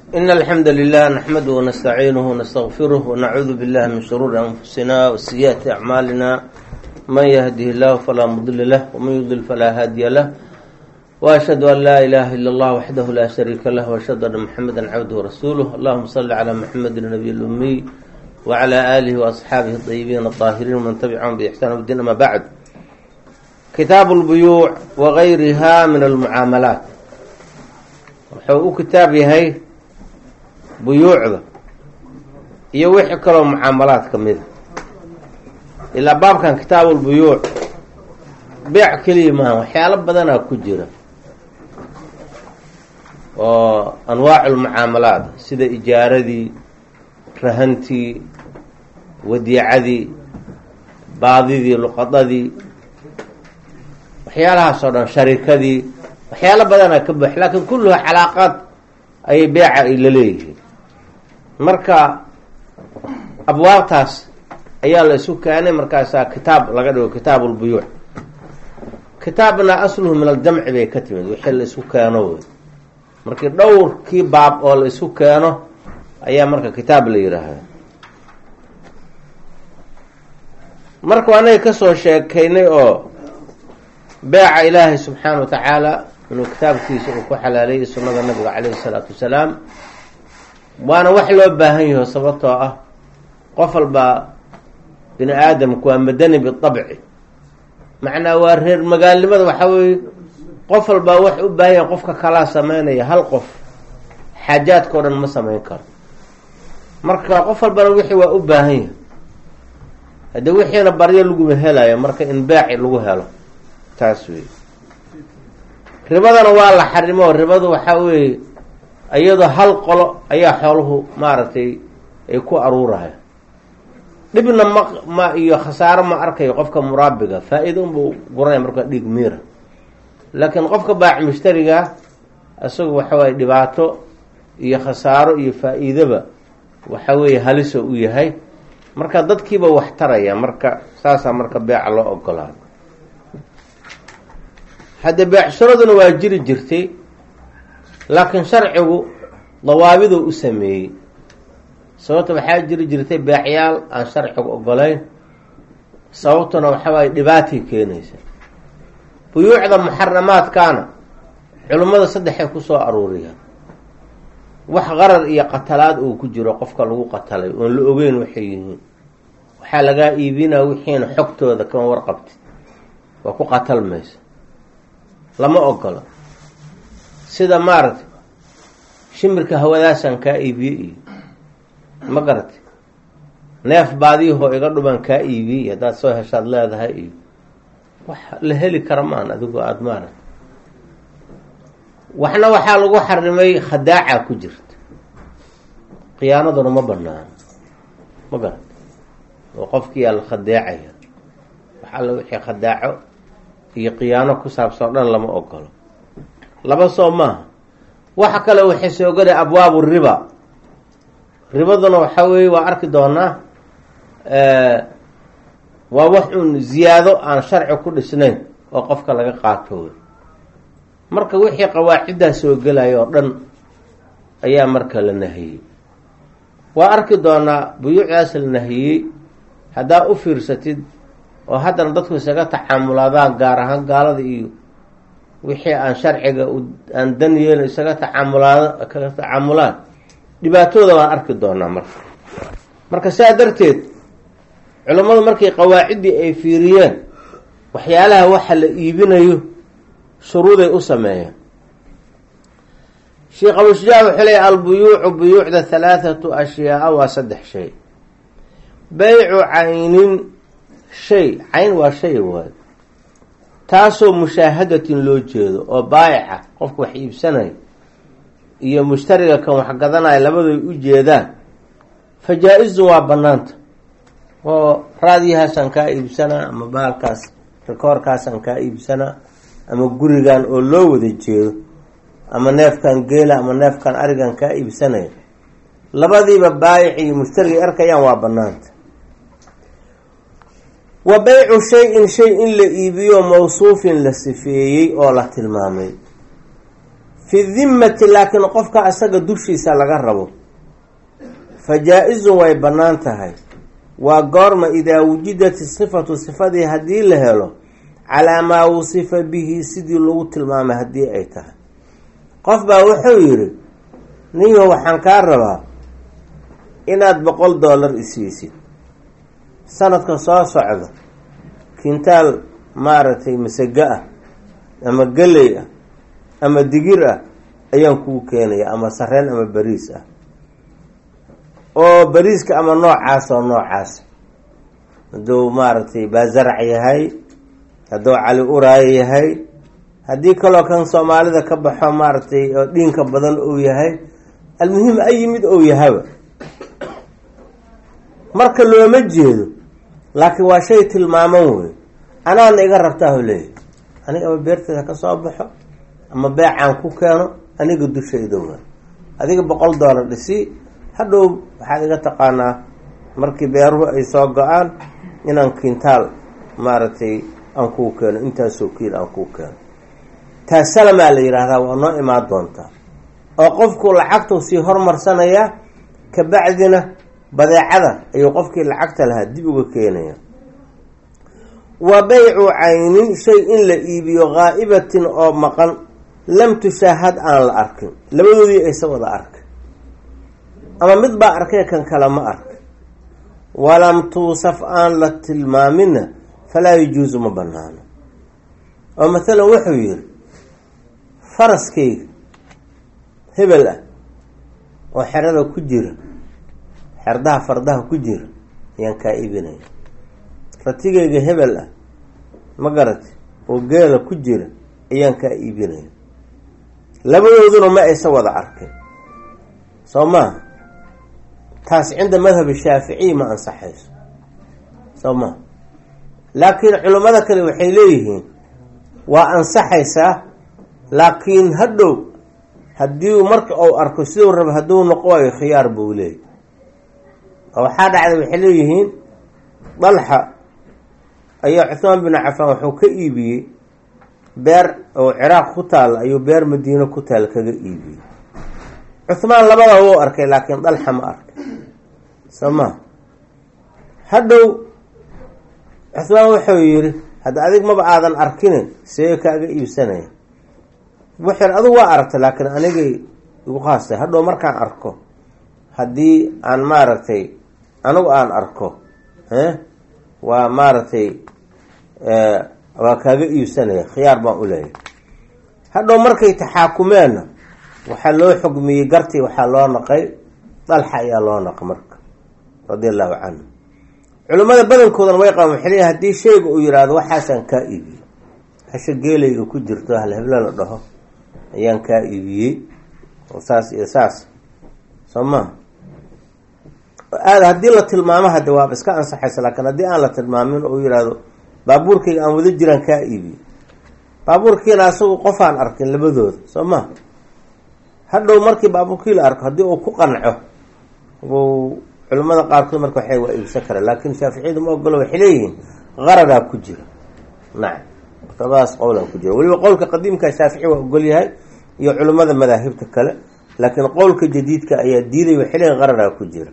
إن الحمد لله نحمده ونستعينه ونستغفره ونعوذ بالله من شرور أنفسنا وسيئات أعمالنا من يهده الله فلا مضل له ومن يضلل فلا هادي له وأشهد أن لا إله إلا الله وحده لا شريك له وأشهد أن محمدا عبده ورسوله اللهم صل على محمد النبي الأمي وعلى آله وأصحابه الطيبين الطاهرين ومن تبعهم بإحسان الدين أما بعد كتاب البيوع وغيرها من المعاملات wuxuu u kitaab yahay buyuucda iyo wixii kaloo mucaamalaad ka mida ilaa baabkan kitaabulbuyuuc beec keliya maaha waxyaalo badanaa ku jira oo anwaacul-mucaamalaad sida ijaaradii rahantii wadiicadii baadidii luqadadii waxyaalahaas oo dhan sharikadii waxyaalo badanaa ka buux laakiin kulluha calaaqaad ayay beeca ay la leeyihiin marka abwaabtaas ayaa la isu keenay markaasaa kitaab laga dhigo kitaab ulbuyuuc kitaabna asluhu min aljamci bay ka timid wixii la isu keeno wey markii dhowrkii baab oo la isu keeno ayaa marka kitaab la yidhaahda marka anaga kasoo sheekaynay oo beeca ilaahay subxaana wa tacaala inuu kitaabkiisa uu ku xalaalayay sunnada nabiga caleyhi salaatu wasalaam waana wax loo baahan yaho sababtoo ah qof walbaa bini aadamku waa madani biabci macnaa waa reer magaalnimada waxaa weeye qof walbaa wax u baahan yahay qofka kalaa sameynaya hal qof xaajaadka o dhan ma sameyn karo marka qof walbana wixii waa u baahan yahay haddii wixiina baryo laguma helayo marka in beeci lagu helo taas wey ribadana waa la xarimo ribadu waxaa weeye iyadoo hal qolo ayaa xooluhu maaragtay ay ku aruuraya dhibna ma ma iyo khasaaro ma arkayo qofka muraabiga faa-iida unbuu guranaya markaa dhiig miira laakiin qofka baac mushtariga isagu waxa waye dhibaato iyo khasaaro iyo faa-iidaba waxa weeye haliso u yahay marka dadkiiba wax taraya marka saasaa marka beeca loo ogolaado hadde beecsharaduna waa jiri jirtay laakiin sharcigu dawaabiduu u sameeyey sababta waxaa jiri jirtay beecyaal aan sharcigu ogolayn sababtuna waxa waaye dhibaatay keenaysa buyuucda muxaramaadkaana culimmada saddexay kusoo aruuriyaan wax qarar iyo qatalaad uu ku jiro qofka lagu qatalay oon la ogeyn waxay yihiin waxaa lagaa iibinaa wixiina xogtooda kama warqabti waa ku qatalmaysa lama ogola sida maaragtay shimirka hawadaasaan kaa iibiye iyo ma garatay neef baadiyahoo iga dhuban kaa iibiyey iyo haddaad soo heshaad leedahay iyo wax la heli kara maan adigu aada maaragtay waxna waxaa lagu xarimay khadaaca ku jirta khiyaanaduna ma banaano ma garatay oo qofkiiyaa la khadeecaya wax alla wixii khadaaco iyo khiyaano ku saabsan o dhan lama ogolo laba soo maaha waxa kale waxay soo gelay abwaabu riba ribaduna waxaa weeye waa arki doonaa waa wax uun ziyaado aan sharci ku dhisnayn oo qofka laga qaatooy marka wixii qawaaciddaa soo gelaya oo dhan ayaa marka la nahiyey waa arki doonaa buyuucdaas la nahiyey haddaa u fiirsatid oo haddana dadku isaga tacaamulaadaan gaar ahaan gaalada iyo wixii aan sharciga aan dan yeelin isaga tacaamulaad kaga tacaamulaan dhibaatooda waan arki doonaa marka marka saa darteed culammadu markay qawaaciddii ay fiiriyeen waxyaalaha waxa la iibinayo shuruuday u sameeyeen sheekh abushujaac wuxuu leeya albuyuucu buyuucda halaathatu ashyaaa waa saddex shay beycu caynin shay cayn waa shay waay taasoo mushaahadatin loo jeedo oo baayica qofka wax iibsanaya iyo mushtariga kan wax gadanaya labadoy u jeedaan fa jaa-izun waa banaanta oo raadiyahaasaan kaa iibsanaa ama baalkaas rikoorkaasaan kaa iibsanaa ama gurigan oo loo wada jeedo ama neefkan geela ama neefkan arigan kaa iibsanaya labadiiba baayic iyo mushtariga arkayaan waa banaanta wa beycu shay-in shay in la iibiyo mawsuufin la sifeeyey oo la tilmaamay fi dimmati laakiin qofka asaga dushiisa laga rabo fa jaa-izun way bannaan tahay waa goorma idaa wujidat sifatu sifadii haddii la helo calaa maa wusifa bihi sidii lagu tilmaamay haddii ay tahay qof baa wuxuu yidhi ninyo waxaan kaa rabaa inaad boqol dollar isiisid sanadka soo socda kintaal maaragtay masego ah ama geley ah ama digir ah ayaan kuu keenaya ama sareen ama bariis ah oo bariiska ama noocaas oo noocaas hadduu maaragtay baasarac yahay hadduu cali uraayo yahay haddii kaloo kan soomaalida ka baxo maaragtay oo dhiinka badan uu yahay almuhim ayi mid ou yahaba marka looma jeedo laakiin waa shay tilmaaman wey anaana iga rabtaahu leeyahy aniga ama beerteeda ka soo baxo ama beecaan ku keeno aniga dushayda waa adiga boqol dollar dhisi hadhow waxaad iga taqaanaa markii beeruhu ay soo go-aan inaan kintaal maaragtay aan kuu keeno intaasoo kiil aan kuu keeno taasalamaa la yidhaahdaa waa noo imaan doontaa oo qofku lacagtuu sii hormarsanayaa kabacdina badeecada ayuu qofkii lacagta lahaa dib uga keenaya wa baycu caynin shay in la iibiyo haa'ibatin oo maqan lam tushaahad aan la arkin labadoodii aysa wada arkin ama mid baa arkay kan kale ma arkin walam tuusaf aan la tilmaamina falaa yajuusu ma banaano oo mathalan wuxuu yidhi faraskayga hebel ah oo xerada ku jira xerdaha fardaha ku jira ayaan kaa iibinaya ratigayga hebel ah ma garati oo geela ku jira ayaan kaa iibinaya labadooduna ma aysa wada arkay soo maaha taas cinda madhab shaaficiyi ma ansaxayso soo maha laakiin culimmada kale waxay leeyihiin waa ansaxaysaa laakiin hadhow haddii marka uu arko siduu raba hadduu noqo waayo khiyaar buu leeyay oo waxaa dhacday waxay leeyihiin dalxa ayaa cuhmaan bin cafaan wuxuu ka iibiyey beer oo ciraaq ku taalla ayuu beer madiino ku taal kaga iibiyey cuhmaan labada wuu arkay laakiin dalxa ma arkay soo maa hadhow cuhmaan wuxuu yidhi hadda adig maba aadan arkinin see kaaga iibsanaya wuxuu adigu waa aragtay laakiin anigay igu khaastay hadhow markaan arko haddii aan maaragtay anigu aan arko waa maaragtay waa kaaga iibsanaya khiyaar baan u leeyahay hadhow markay taxaakumeenna waxaa loo xugmiyey gartii waxaa loo naqay dalxa ayaa loo naqay marka radia allahu canhu culimmada badankoodana way qaban waxay leeyahay haddii shayga uu yidhaahdo waxaasaan kaa iibiyey hasha geelayga ku jirto halheblo la dhaho ayaan kaa iibiyey oo saas iyo saas soo maha aada haddii la tilmaamo hadde waaba iska ansaxaysa laakiin haddii aan la tilmaamin oo yihahdo baabuurkayga aan wada jiraan kaa iibiyey baabuurkiina asagu qofaan arkin labadooda soo maha hadhow markii baabuurkii la arko haddii uu ku qanco u culimmada qaarkood marka waxay waa iibsan karaan laakiin shaaficiyadu ma ogolo waxay leeyihiin qaradaa ku jira nacam labadaas qowlaa ku jira weliba qowlka qadiimka shaafici waa ogol yahay iyo culimmada madaahibta kale laakiin qowlka jadiidka ayaa diiday waxay leeyihin qaradaa ku jira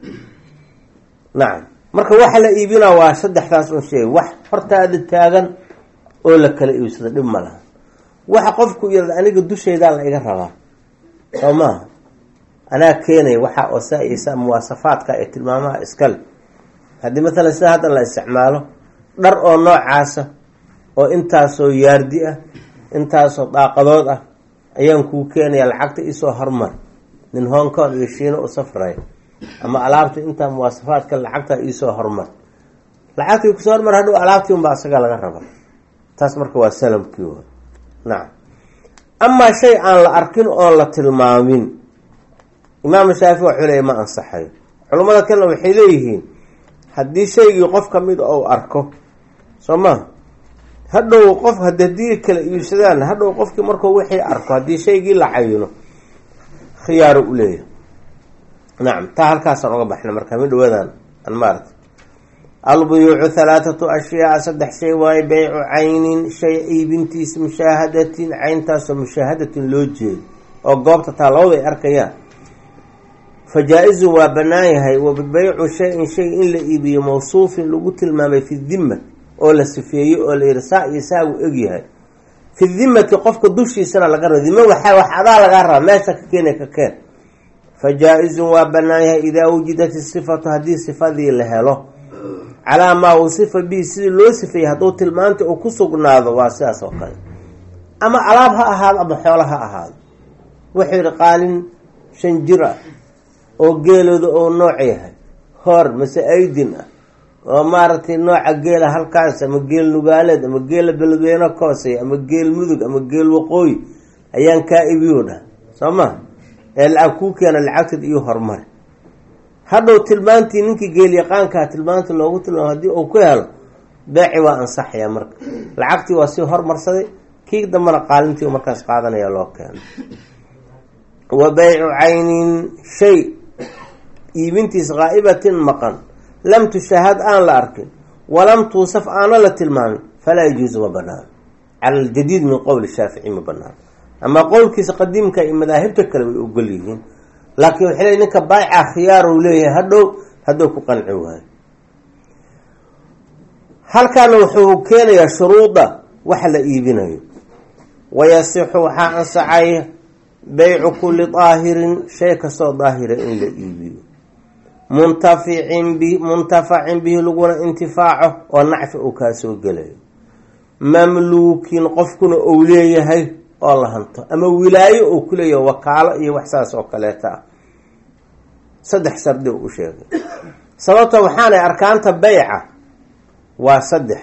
nacam marka waxa la iibinaa waa saddexdaas un sheeg wax hortaada taagan oo la kala iibsado dhib ma laha waxa qofku yirada aniga dushaydaa la iga rabaa soo maaha anaa keenaya waxa oo saa iyo saa muwaasafaadka ee tilmaamaha iskale haddii matalan sida hadda la isticmaalo dhar oo noocaasa oo intaasoo yaardi ah intaasoo daaqadood ah ayaan kuu keenaya lacagta isoo hormar nin hong kong iyo shiino u safraya ama alaabta intaa muwaasafaadka lacagtaa iisoo hormar lacagtii kusoo hormar hadhow alaabtii unbaa isaga laga rabaa taas marka waa salamkii wa nacam amaa shay aan la arkin oon la tilmaamin imaam shaafici waxuu leeya ma ansaxayo culammada kalena waxay leeyihiin haddii shaygii qof ka mid ou arko soo ma hadhow qof hadii kala iibsadaan hadhow qofkii markuu wixii arko haddii shaygii la cayino khiyaaro u leeyahay nacam taa halkaasaan uga baxna marka mi dhawaadaan an maarata albuyuucu halaathatu ashyaa saddex shay waaye beycu caynin shay iibintiisa mushaahadatin cayntaasoo mushaahadatin loo jeedo oo goobta taa labadu ay arkayaan fa jaa-izun waa bannaan yahay wa beycu shay-in shay in la iibiyo mawsuufin lagu tilmaamay fi dimma oo la sifeeyey oo la yihi saa iyo saa uu egyahay fi dimmati qofka dushiisana laga raba dima waxaa wax adaa lagaa rabaa meesha ka keena ka keen fa jaa-izun waa bannaan yahay idaa wujidat isifatu haddii sifadii la helo calaa maa usifa bihi sidii loo sifeeyey hadduu tilmaanta uu ku sugnaado waa sidaas oo kale ama alaab ha ahaado ama xoolo ha ahaado wuxuu yihi qaalin shan jir ah oo geelooda oo nooc yahay hor mase aydin ah oo maaragtay nooca geela halkaas ama geel nugaaleed ama geela beledweyne koosey ama geel mudug ama geel waqooyi ayaan kaa ibiyo dhah soo ma ee lacag kuu keena lacagteed iyo horumari hadhow tilmaantii ninkii geelyaqaankaa tilmaanta loogu tilmaamo haddii uu ku helo beeci waa ansaxaya marka lacagtii waa sii hormarsaday kii dambana qaalintii markaas qaadanaya loo keeno wa beycu caynin shay iibintiis qaa'ibatin maqan lam tushahad aan la arkin walam tuusaf aana la tilmaamin falaa yajuusu ma banaan cala aljadiid min qowli shaafici ma banaan ama qowlkiisa qadiimka iyo madaahibta kale way ogol yihiin laakiin waxay leey ninka baayica khiyaar uu leeyahay hadhow hadduu ku qanci waayo halkaana wuxuu keenayaa shuruuda waxa la iibinayo wayasixu waxaa ansaxaya beycu kulli daahirin shay kastoo daahira in la iibiyo muntaficin bi muntafacin bihi laguna intifaaco oo nacfi uu kaa soo gelayo mamluukin qofkuna uu leeyahay oo la hanto ama wilaayo uu ku leeyahay wakaalo iyo wax saas oo kaleeta ah saddex sardi u sheegay sababta waxaanay arkaanta beyca waa saddex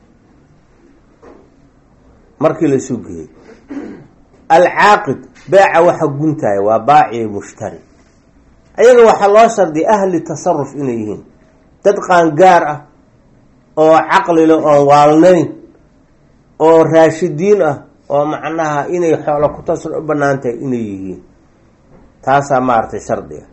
markii la isu geeyey alcaaqid beeca waxa guntaya waa baaci mushtari ayaga waxaa loo shardiya ahli tasaruf inay yihiin dad qaangaar ah oo caqli leh oon waalnayn oo raashidiin ah oo macnaha inay xoolo ku tasar u banaan tahay inay yihiin taasaa maaragtay shardiga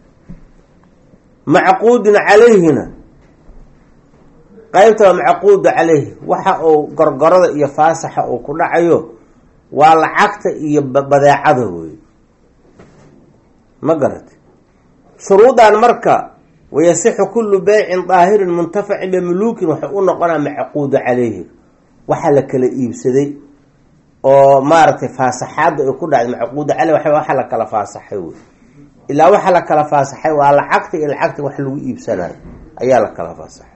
macquudin calayhina qeybta waa macquudu calayhi waxa uu gorgorada iyo faasaxa uu ku dhacayo waa lacagta iyo badeecada wey ma garati shuruudan marka wayasixu kullu beycin daahirin muntafacin bimuluukin waxay u noqonaa macquudu calayhi waxa la kala iibsaday oo maaragtay faasaxaadda ay ku dhacday macquuda caleyh wa waxa la kala faasaxay wey ilaa waxa la kala faasaxay waa lacagta iyo lacagta wax lagu iibsanayo ayaa la kala faasaxay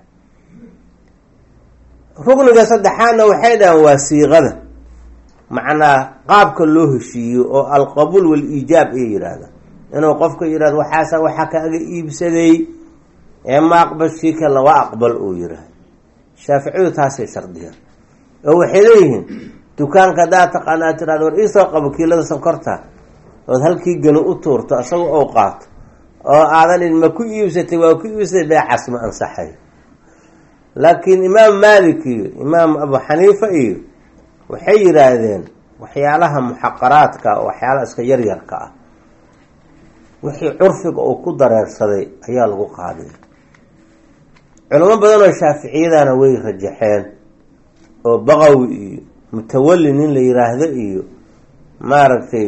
rugniga saddexaadna waxay dhahaan waa siiqada macnaa qaabka loo heshiiyo oo alqabuul wal-iijaab ay yidhaahda inuu qofka yihahdo waxaasa waxaa kaaga iibsaday ee ma aqbashii kalena waa aqbal uu yihahdo shaaficiyadu taasay shardiyaan oo waxay leeyihiin dukaanka haddaad taqaana ad tirahdo war iisoo qabo kiilada sonkorta ood halkii gani u tuurto isaga ou qaato oo aadan ma ku iibsatay waa ku iibsatay beecaas ma ansaxay laakiin imaam maalik iyo imaam abu xaniifa iyo waxay yidhaahdeen waxyaalaha muxaqaraadka waxyaalaha iska yaryarka ah wixii curfiga uu ku dareersaday ayaa lagu qaaday culamo badan oo shaaficiyadana way rajaxeen oo baqawi iyo mutawali nin la yiraahdo iyo maaragtay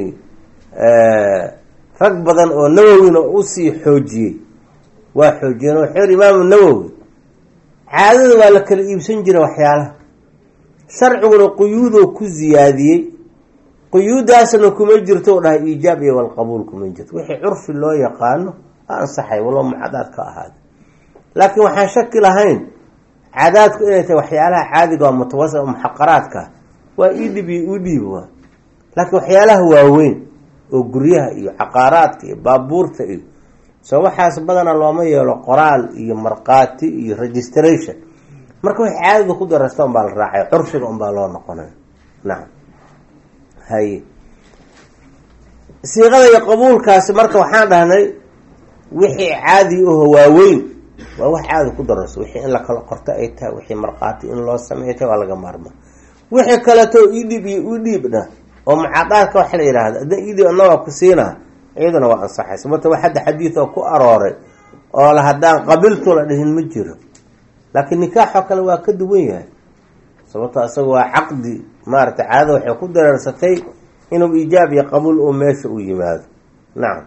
rag badan oo nawowina usii xoojiyey waa xoojiyeen wuxuu yihi imaamu nawowi caadada waa la kala iibsan jiray waxyaalaha sharciguna quyuudoo ku ziyaadiyey quyuudaasna kuma jirto u dhahay iijaab iyo walqabuul kuma jirto wixii curfi loo yaqaano a ansaxay walo mucadaad ka ahaada laakiin waxaan shaki lahayn cadaadku inay tahay waxyaalaha caadiga oo mutawasi muxaqaraadka waa idhib iyo udhiib waa laakiin waxyaalaha waaweyn oo guryaha iyo caqaaraadka iyo baabuurta iyo soo waxaas badana looma yeelo qoraal iyo markhaati iyo registration marka wax caadada ku darasta unbaa la raacay curfiga unbaa loo noqonay nacam haye siiqada iyo qabuulkaasi marka waxaan dhahnay wixii caadi aho waaweyn waa wax caadi ku dararso wixii in la kala qorto ay tahay wixii markhaati in loo samey tahay waa laga maarma wixii kaleto idhib iyo udhiibna oo mucaadaadka waxa la yihahda ada idhib anagoo ku siinaa iyaduna waa ansaxay sababta wax hadda xadiid oo ku arooray oo la haddaan qabiltu la dhihin ma jiro laakiin nikaaxoo kale waa ka duwan yahay sababto isaga waa caqdi maaragtay caadada waxay ku dareersatay inuu iijaab iyo qabuul uu meesha u yimaado nacam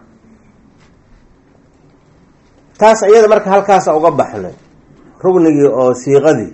taas iyada marka halkaasa uga baxnay rugnigii oo siiqadii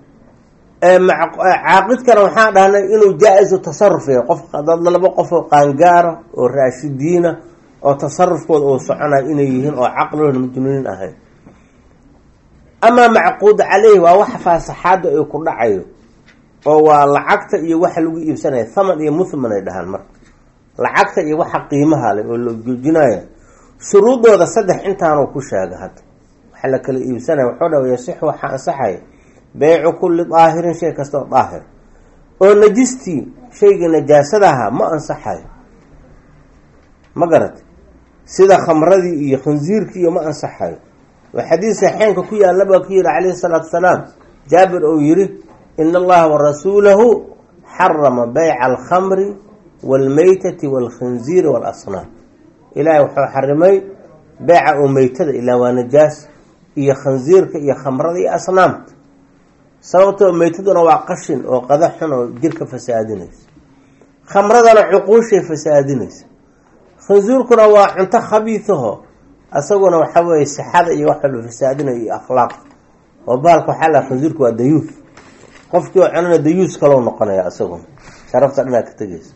caaqidkana waxaan dhahnay inuu jaa-isu tasaruf yahay qof dad laba qof oo qaangaara oo raashidiina oo tasarufkooda uu soconayo inay yihiin oo caqligood majnuuniin ahayn amaa macquud caleyhi waa waxa faasaxaada ay ku dhacayo oo waa lacagta iyo waxa lagu iibsanaya thaman iyo muthman ay dhahaan marka lacagta iyo waxa qiimaha leh oo la joojinaya shuruudooda saddex intaanuu ku sheega hadda waxa la kala iibsanaya wuxuu dha yasixu waxaa ansaxaya beycu kulli daahirin shay kastaoo daahir oo najistii shaygii najaasadaha ma ansaxayo ma garat sida khamradii iyo khansiirkii iyo ma ansaxayo oo xadiis saxeenka ku yaalla baa ku yihi calayhi salaatu wasalaam jaabir ou yihi ina allaha warasuulahu xarama beyca alkhamri waalmeytati waalkhinziiri waalasnaam ilaahay wuxuu xarimay beyca oo meytada ilaa waa najaas iyo khansiirka iyo khamrada iyo asnaamta sababtoo meytaduna waa qashin oo qada xun oo jirka fasaadinaysa khamradana cuquushay fasaadinaysa khansiirkuna waa cunto khabiisaho isaguna waxa weeye sixada iyo wax walba fasaadinayo iyo akhlaaq oo baalka waxaa laha khansiirku waa dayuus qofkii oo cunana dayuus kalou noqonaya isaguna sharafta dhanaa ka tegeysa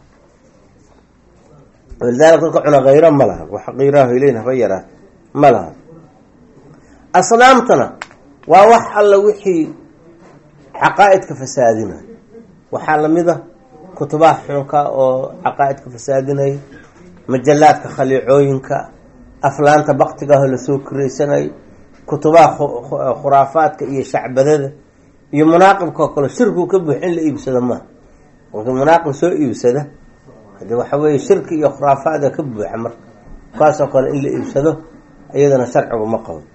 walidaalika dadka cuna khayro ma laha wax qiiraha ileyn haba yaraa ma laha asnaamtana waa wax alla wixii caqaa-idka fasaadinaya waxaa lamid a kutubaha xunka oo caqaa-idka fasaadinaya majalaadka khaliicooyinka aflaanta baktigaho lasoo koreysanay kutubaha khuraafaadka iyo shacbadada iyo munaaqibkao kale shirkigu ka buux in la iibsado maa marka munaaqib soo iibsada hade waxa weeye shirki iyo khuraafaada ka buuxa marka kaasoo kale in la iibsado iyadana sharcigu ma qabo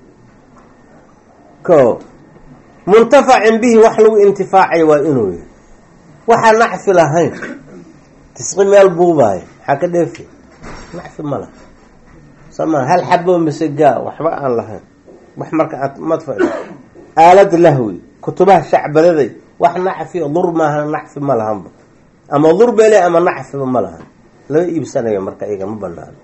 ko muntafacin bihi wax lagu intifaacayo waa inuu yahay waxaa nacfi lahayn tisqi meel buubaayo maxaa ka dheefi nacfi ma laha soma hal xabo masegaa waxba aan lahayn wax marka aad madfac aalad lahwi kutubaha shacbadaday wax nacfi dur maaha nacfi ma lahanba ama dur bele ama nacfiba ma lahan lama iibsanayo marka iyaga ma banaano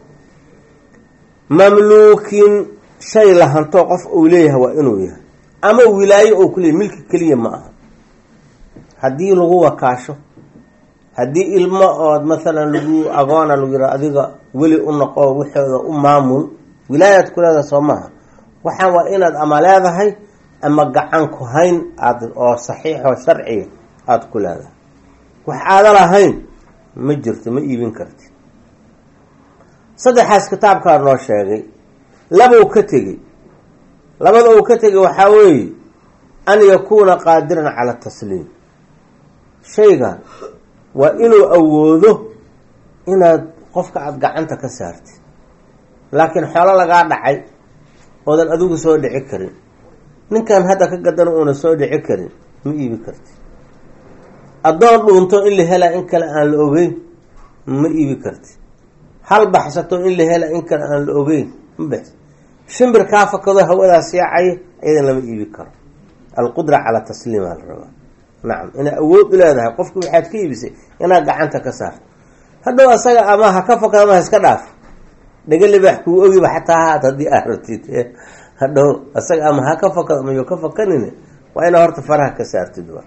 mamluukin shay lahantoo qof uu leeyahay waa inuu yahay ama wilaayo oo kuleeyahy milki keliya ma aha haddii lagu wakaasho haddii ilmo ood mathalan lagu agoona lagu yihah adiga weli u noqo waxooda u maamul wilaayaad ku leedahay soo maaha waxaan waa inaad ama leedahay ama gacan ku hayn aad oo saxiixoo sharciga aada ku leedahay wax aada lahayn ma jirto ma iibin karti saddexaas kitaabkaa noo sheegay laba uu ka tegey labada uu ka tegay waxaa weeye an yakuuna qaadiran cala tasliim shaygan waa inuu awoodo inaad qofka aada gacanta ka saartid laakiin xoolo lagaa dhacay oodan adigu soo dhici karin ninkan hadda ka gadan uuna soo dhici karin ma iibi karti addoon dhuunto in la helaa in kale aan la ogeyn ma iibi karti hal baxsato in la helaa in kale aan la ogeyn ma bax shimbir kaa fakado hawadaas yaacaya iyadan lama iibi karo alqudra calaa tasliimaa la rabaa nacam inaad awood u leedahay qofki waxaad ka iibisay inaad gacanta ka saarto hadhow asaga ama ha ka fakado ama ha iska dhaaf dhaga libaax kuu ogiba xataa haad haddii aad rabtid hadhow asaga ama ha ka fakado ama yo ka fakanine waa inaa horta faraha ka saartid wa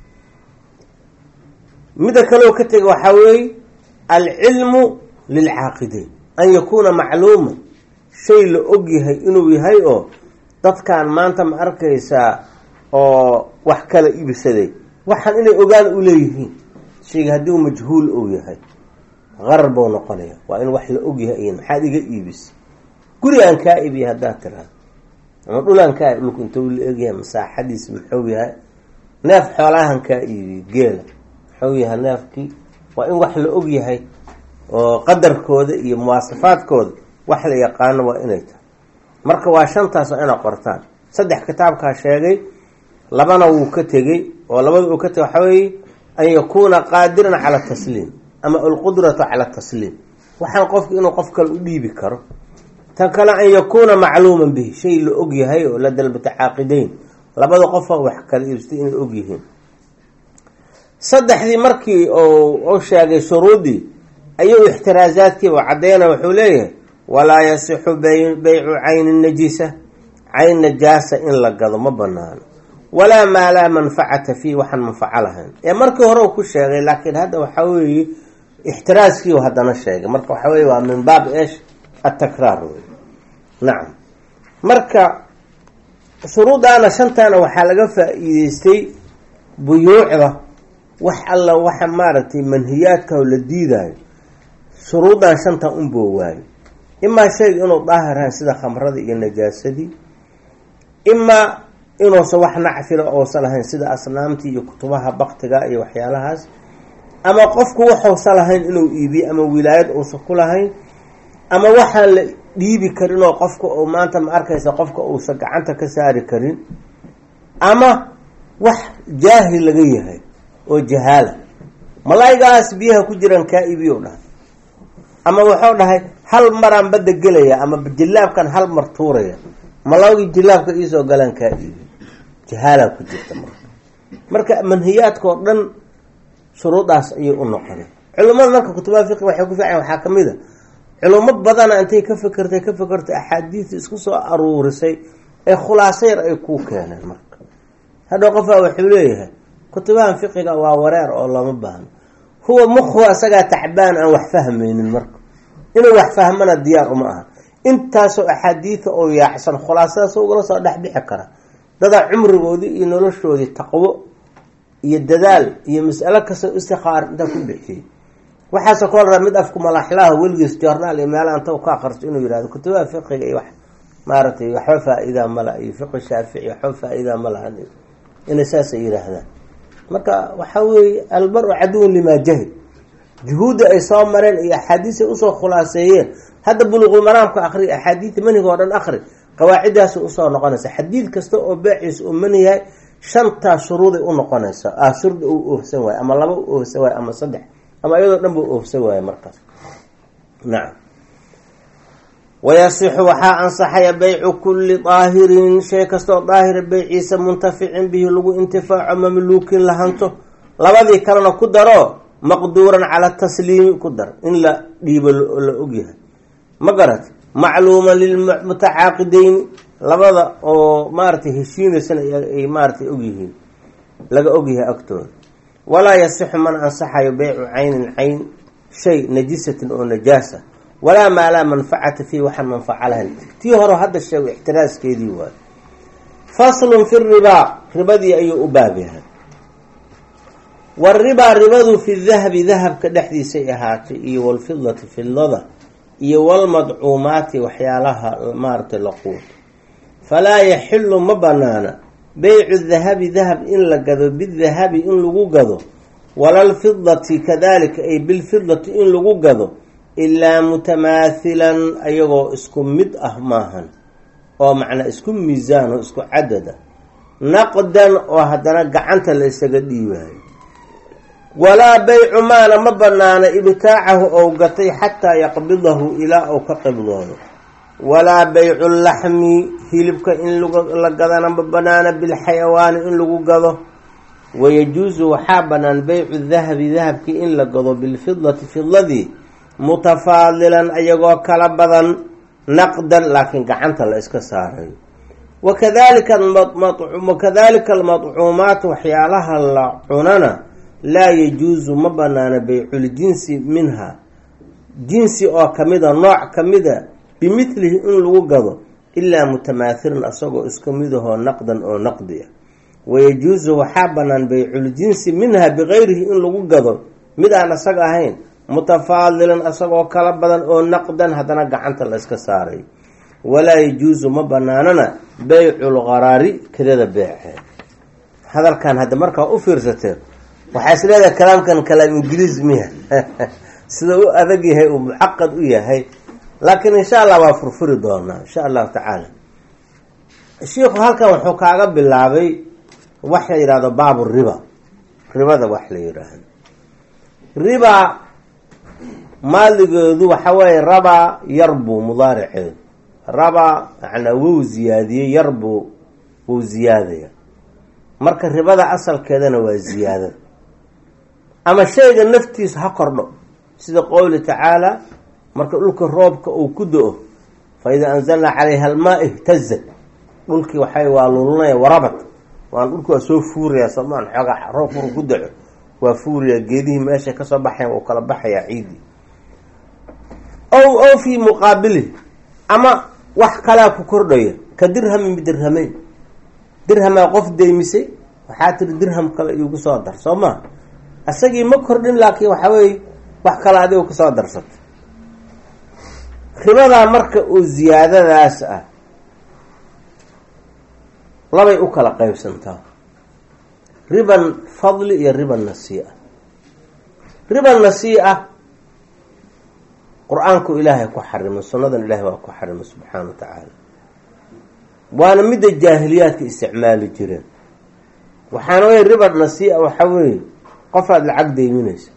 midda kaleo ka tega waxaa weeye alcilmu lilcaaqideyn an yakuuna macluuman shay la og yahay inuu yahay oo dadkan maanta ma arkaysaa oo wax kala iibsaday waxaan inay ogaan u leeyihiin shayga haddii uu majhuul uu yahay qarar buu noqonaya waa in wax la og yahay iyan maxaad iga iibisay guri aan kaa iibiya haddaad tiraado ama dhulaan kaa dhulku intuu la egyahay masaaxadiis muxuu yahay neef xoolahan kaa iibiye geela muxuu yahay neefkii waa in wax la og yahay oo qadarkooda iyo muwaasafaadkooda wax la yaqaano waa inay tahay marka waa shantaas oo inaa qortaan saddex kitaabkaa sheegay labana wuu ka tegey oo labada uu ka tegay waxaa weeye an yakuuna qaadiran cala tasliim ama alqudratu cala tasliim waxaan qofka inuu qof kale u dhiibi karo tan kale an yakuuna macluuman bihi shay la og yahay oo lada lmutacaaqideyn labada qofoo wax kala iibsatay inay og yihiin saddexdii markii u sheegay shuruudii ayuu ixtiraasaadkiiba cadeyna wuxuu leeyahay walaa yasixu baycu cayni najisa cayn najaasa in la gado ma banaano walaa maa laa manfacata fiih waxaan manfaco lahayn ee markii hore u ku sheegay laakiin hadda waxaa weeye ixtiraaskiiu haddana sheegay marka waxaa weye waa min baab esh atakraar wey nacam marka shuruudaana shantaana waxaa laga faa-iideystay buyuucda wax alla waxa maaragtay manhiyaadka oo la diidayo shuruudan shantan unboo waayo imaa shayga inuu daahirahay sida khamrada iyo najaasadii imaa inuusan wax nacfila uusan lahayn sida asnaamtii iyo kutubaha baktiga iyo waxyaalahaas ama qofku waxuusan lahayn inuu iibiyo ama wilaayad uusan ku lahayn ama waxaan la dhiibi karin oo qofka uu maanta ma arkaysa qofka uusan gacanta ka saari karin ama wax jaahil laga yahay oo jahaala malaayigaas biyaha ku jiraan kaa iibiyo dhahay ama wuxuu dhahay hal maraan badda gelaya ama jilaabkan hal mar tuuraya malaagii jilaabka iisoo galaan kaa iibi jahaalaa ku jirta marka marka manhiyaadka oo dhan shuruudaas ayay u noqonay culimmada marka kutubaha fiqi waxay ku fiican waxaa ka mid a culimo badana intay ka fikirtay ka fikirtay axaadiista isku soo aruurisay ee khulaaso yar ay kuu keeneen marka hadhow qofaa wuxuu leeyahay kutubahan fiqiga waa wareer oo lama baahno huwa mukhu asagaa tacbaan aan wax fahmaynin marka inuu wax fahmana diyaar uma aha intaasoo axaadiida oo yaacsan khulaasadaas ugala soo dhexbixi kara dadaa cumrigoodii iyo noloshoodii taqwo iyo dadaal iyo mas'alo kastoo istikaar intaa ku bixiyey waxaase koo laraa mid afku malaxlaha weligiis joornaal iyo meela anta ka akristo inuu yihahdo kutubaha fiqiga iyo wax maaragtay waxba faa-idaa mala iyo fiqi shaafici waxba faa-idaa ma lahan inay saasay yidhaahdaan marka waxaa weeye albar-u caduwun limaa jahil juhuudda ay soo mareen iyo axaadiis ay usoo khulaaseeyeen hadda buluqul maraamka akri axaadiida maniga oo dhan akri qawaaciddaasay usoo noqonaysa xadiid kasta oo beeciisa uu maniyahay shantaa shuruuday u noqonaysa ah shurda uu oofsan waayo ama laba u oofsan waayo ama saddex ama iyadoo dhan buu oofsan waayo markaas nacam wayasixu waxaa ansaxaya baycu kulli daahirin shay kastaoo daahira beyciisa muntaficin bihi lagu intifaaco mamluukin lahanto labadii kalena ku daro maqduuran cala tasliimi ku dar in la dhiibo la ogyahay ma garat macluuma lilmutacaaqideyn labada oo maaratay heshiinaysana ay maaratay ogyihiin laga ogyahay agtooda walaa yasixu man ansaxayo beycu caynin cayn shay najisatin oo najaasa walaa maa laa manfacata fiih waxaan manfaco lahayn tii hore hadda sheego ixtiraaskeedii waayo faslun fi ribaa ribadii ayuu u baab yahay waribaa ribadu fi dahabi dahabka dhexdiisay ahaatay iyo walfidati fidlada iyo walmadcuumaati waxyaalaha maaratay laquud falaa yaxilu ma banaana beycu dahabi dahab in la gado bidahabi in lagu gado walalfidati kadalika ay bilfidati in lagu gado ilaa mutamaathilan ayagoo isku mid ah maahan oo macnaa isku miisaan oo isku cadada naqdan oo haddana gacanta la isaga dhiibaayo walaa baycu maana ma banaana ibtaacahu ou gatay xataa yaqbidahu ilaa uu ka qibdoodo walaa baycu laxmi hilibka in la gadana ma banaana bilxayawaani in lagu gado wayajuusu waxaa banaan beycu dahabi dahabkii in la gado bilfidati fidladii mutafaadilan ayagoo kala badan naqdan laakiin gacanta la iska saarayo wakadalika wakadalika almadcuumaat waxyaalaha la cunana laa yajuusu ma banaana beyculjinsi minha jinsi oo kamida nooc kamida bimithlihi in lagu gado ilaa mutamaathilan asagoo isku midahoo naqdan oo naqdi ah wayajuusu waxaa banaan beyculjinsi minha bigayrihi in lagu gado mid aan isaga ahayn mutafaadilan asagoo kala badan oo naqdan haddana gacanta la iska saaray walaa yajuusu ma banaanana beycu lqaraari kedada beeceed hadalkan hadda markaa u fiirsatee waxaa is leedahay kalaamkan kalaam ingiliis miya sida u adag yahay uu mucaqad u yahay laakiin insha allah waa furfuri doonaa insha allahu tacaala shiikhu halkan wuxuu kaaga bilaabay wax la yidhahdo baabu riba ribada wax la yidhaahdo riba maaligeedu waxa weeye rabaa yarbu mudaariceedu rabaa macnaa wou ziyaadiyey yarbu wou ziyaadaya marka ribada asalkeedana waa ziyaadada ama shayga naftiisa ha kordho sida qowli tacaala marka dhulka roobka uu ku do-o fa idaa anzalnaa calayha almaa ihtazat dhulkii waxay waa lulunaya warabad waan dhulki waa soo fuurayaa somaan xoogaa roob furu ku daco waa fuurayaa geedihii meeshay kasoo baxayan uu kala baxayaa ciidii ow ow fii muqaabilihi ama wax kalaa ku kordhaya ka dirhamin bidirhamayn dirhamaa qof deymisay waxaa tiri dirham kale iigu soo dar soo maa isagii ma kordhin laakiin waxaa weeye wax kale adigo kusoo darsatay ribadaa marka uu ziyaadadaas ah labay u kala qeybsantaa riban fadli iyo riban nasiia riban nasiia qur-aanku ilaahay ku xarimay sunnadan ilaahay waa ku xarimay subxaana wa tacaala waana midda jaahiliyaadka isticmaali jireen waxaana wey riba nasiia waxaa weeye qofaad lacag deyminaysa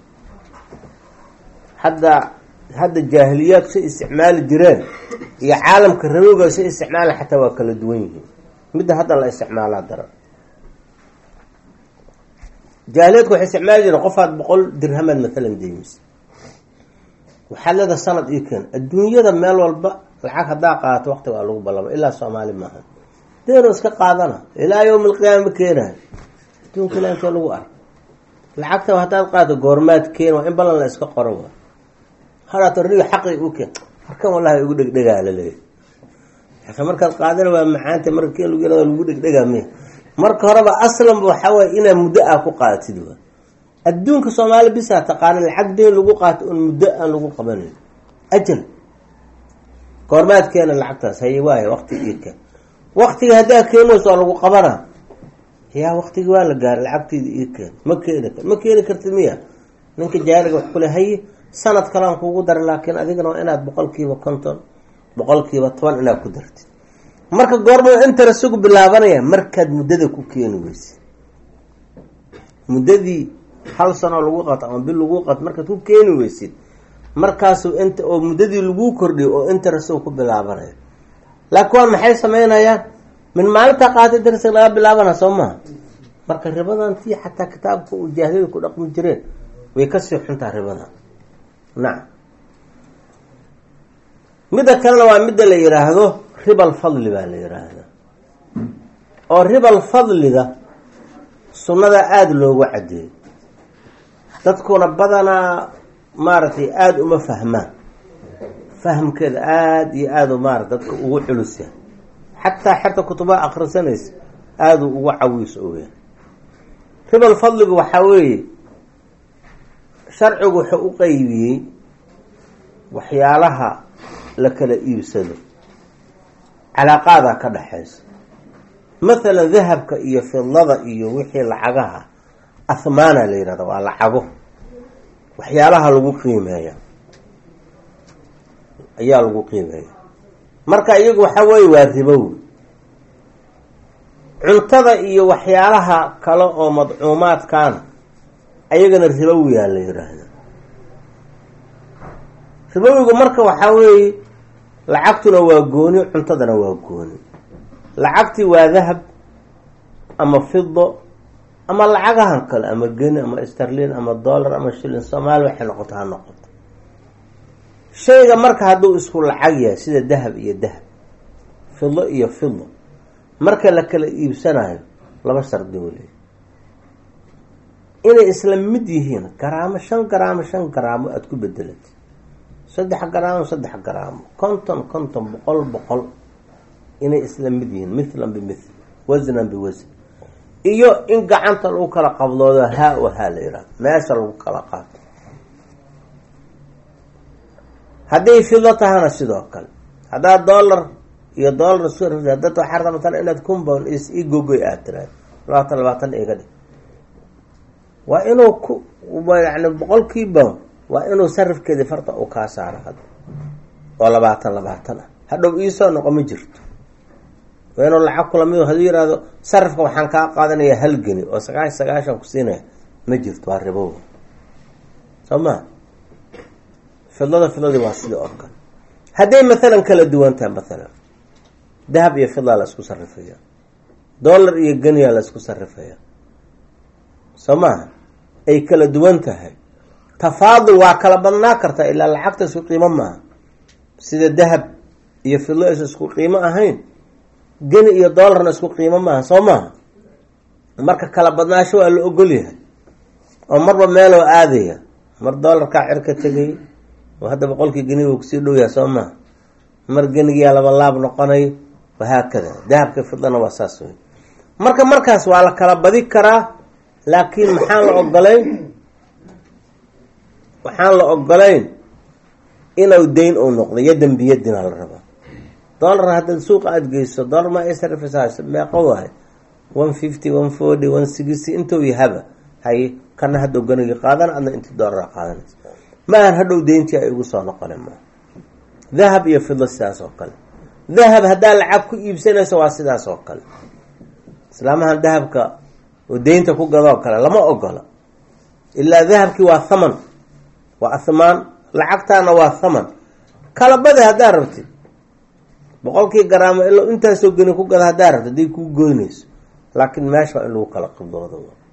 hadda hadda jaahiliyaadku say isticmaali jireen iyo caalamka rabowga say isticmaala xataa waa kala duwan yihiin midda hadda la isticmaalaa daran jaahiliyaadku waxay isticmaali jireen qofaad boqol dirhamaad maalan deymisay waxaad leeda sanad ii keen adduunyada meel walba lacag haddaa qaadato waqtiga waa lagu ballama ilaa soomaali maaha deeno iska qaadana ilaa yowm alqiyaama ma keenayo adduunka ilaa intee lagu ark lacagta haddaad qaadato goormaad keen waa in ballan la iska qoro waa hadhaato riga xaqi u keen markan wallahi ugu dhegdhegaa laleeyahy aka markaad qaadana waa macaanta marka keen lagu yarado lagu dhegdhegaa miya marka horeba aslanba waxaa waye inaad muddo ah ku qaadatid waa adduunka soomaali bisaa taqaana lacag deen lagu qaato un muddo aan lagu qabanayn ajal goormaad keena lacagtaas haye waaya waqti ii keen waqtiga haddaa keenayso waa lagu qabana yaa waqtigi waa la gaaray lacagteeda ii keen ma keeni ma keeni kartid miya ninka jaariga wax kule haye sanad kalean kugu daray laakiin adigana waa inaad boqolkiiba konton boqolkiiba toban inaad ku dartid marka goorma intara sugu bilaabanaya markaad muddada ku keeni weysid muddadii hal sanoo lagu qato ama bil lagu qato markaad ku keeni weysid markaasu int oo muddadii laguu kordhiyo oo interest ku bilaabanayo laakiin waa maxay sameynayaan min maalintaa qaata interest laga bilaabana soo maha marka ribadan tii xataa kitaabka uu jaahiliyada ku dhaqmi jireen way kasii xuntaa ribadan nacam midda kalena waa midda la yiraahdo ribal fadli baa la yiraahdaa oo ribal fadliga sunnada aada loogu cadeeyo dadkuna badanaa maaragtay aada uma fahmaan fahamkeeda aada iyo aada maarata dadka ugu culusya xataa xerta kutubaha akhrisanaysa aada ugu cawiis oya ribal fadligu waxaa weeye sharcigu wuxuu u qeybiyey waxyaalaha la kala iibsado calaaqaadaa ka dhexaysa mathalan dahabka iyo fidlada iyo wixii lacagaha ahmaana la yihahda waa lacago waxyaalaha lagu qiimeeya ayaa lagu qiimeeya marka iyagu waxaa weeye waa ribow cuntada iyo waxyaalaha kale oo madcuumaadkaana ayagana ribowiyaa la yiraahda ribowigu marka waxaa weeye lacagtuna waa gooni cuntadana waa gooni lacagtii waa dahab ama fido ama lacagahan kale ama geni ama starlin ama dollar ama shilin soomaali waxay noqoto ha noqoto shayga marka hadduu isku lacag yahay sida dahab iyo dahab fido iyo fido marka la kala iibsanayo laba shardi waliy inay isla mid yihiin garaamo shan garaamo shan garaamo aada ku bedelatay saddex garaamo saddex garaamo konton konton boqol boqol inay isla mid yihiin mithlan bimithli wasnan biwasn iyo in gacanta lagu kala qabdoodo haa o haa la yihahdo meesha lagu kala qaato hadday fido tahana sidoo kale haddaad dollar iyo dollar isku dad waxaa rabta matala inaad compound i gogoy aad tiraado labaatan labaatan iga dhig waa inuu ku yani boqolkii pound waa inuu sarifkeedii farta uu kaa saaro hadda oo labaatan labaatan ah hadhow iisoo noqo ma jirto waa inuu lacag kula mid haduu yihahdo sarifka waxaan kaa qaadanayaa hal geni oo sagaashan sagaashan ku siinaya ma jirto waa ribow soo ma fidlada fidladii waa sidii oo kale hadday mathalan kala duwan tahay mathalan dahab iyo fidlaa la isku sarifaya dollar iyo geniyaa la isku sarifaya soo maaha ay kala duwan tahay tafaadul waa kala badnaa kartaa ilaa lacagta isku qiimo maaha sida dahab iyo fidlo aysa isku qiimo ahayn geni iyo doolarna isku qiimo maaha soo maaha marka kala badnaasho waa la ogol yahay oo marba meeloo aadaya mar doolarkaa cirka tegay oo hadda boqolkii geniga kusii dhow yahay soo maaha mar genigiyaa laba laab noqonay wahaakada dahabka fidlana waa saas wey marka markaas waa la kala badi karaa laakiin maxaan la ogolayn waxaan la ogolayn inuu dayn uu noqdo yadan biyadina la rabaa dollar haddaad suuqa aada geyso dollar ma isrfs meeqo waahay one fifty one forty one sixty intuu yahaba haye kana hadhow ganigi qaadan adna intii dollar qaadanaysa ma ahan hadhow deyntii ay igu soo noqona ma dahab iyo fidlo sidaas oo kale dahab haddaa lacag ku iibsanayso waa sidaas oo kale islaamahan dahabka oo deynta ku gadoo kale lama ogola ilaa dahabkii waa thaman waa ahmaan lacagtaana waa thaman kala badi haddaa rabtid boqolkii garaamo ilo intaasoo geni ku gada haddaa rabtid haday kuu goynayso laakiin meesha waa in lagu kala qibdoodo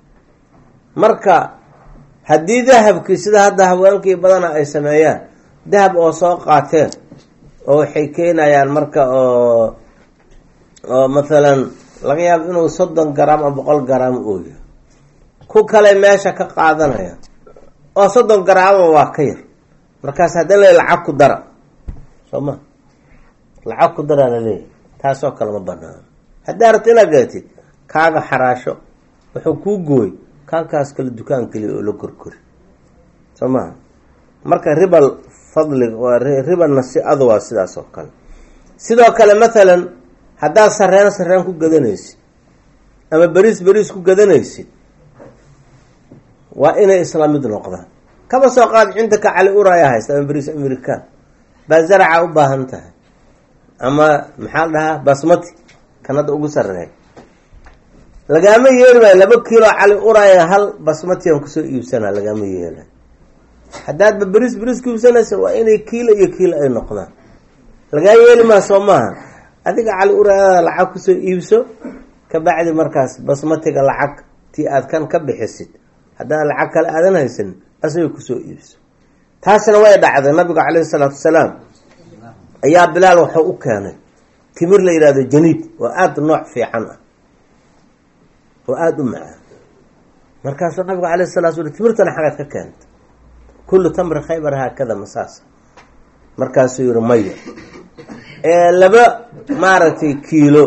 marka haddii dahabkii sida hadda haweenkii badana ay sameeyaan dahab oo soo qaateen oo waxay keenayaan marka oo oo mathalan laga yaabo inuu soddon garaam ama boqol garaam ooya ku kale meesha ka qaadanaya oo soddon garaama waa ka yar markaas haddana la lacag ku dara soo ma lacag ku daraa laleeyahy taasoo kale ma banaano haddaa rabta inaad gadatid kaaga xaraasho wuxuu kuu gooy kaankaas kale dukaan keliya oo la korkori soo maha marka ribal fadliga waa ribal nasi-adu waa sidaas oo kale sidoo kale mathalan haddaad sareen sareen ku gadanaysid ama beriis beriis ku gadanaysid waa inay isla mid noqdaan kaba soo qaad cindaka cali uraya haysta ama beriis american baa zaraca u baahan tahay ama maxaa la dhahaa basmati kan hadda ugu sareeya lagaama yeeli maayo laba kiilo cali uraya hal basmatian kusoo iibsanaa lagaama yeelay haddaadba beriis beriis ku iibsanaysa waa inay kiilo iyo kiilo ay noqdaan lagaa yeeli maa soo maaha adiga cali urayada lacag kusoo iibso kabacdi markaas basmatiga lacag tii aad kan ka bixisid haddaan lacag kale aadan haysan asaga kusoo iibso taasna way dhacday nabiga caleyhi salaatu wasalaam ayaa bilaal waxuu u keenay timir la yihahdo janiid oo aada nooc fiican ah oo aada u macaan markaasuu nabiga caleyhi salatu slam timirtana xagaad ka keenta kullu tamri khaybar haakada masaas markaasuu yihi maya laba maaragtay kiilo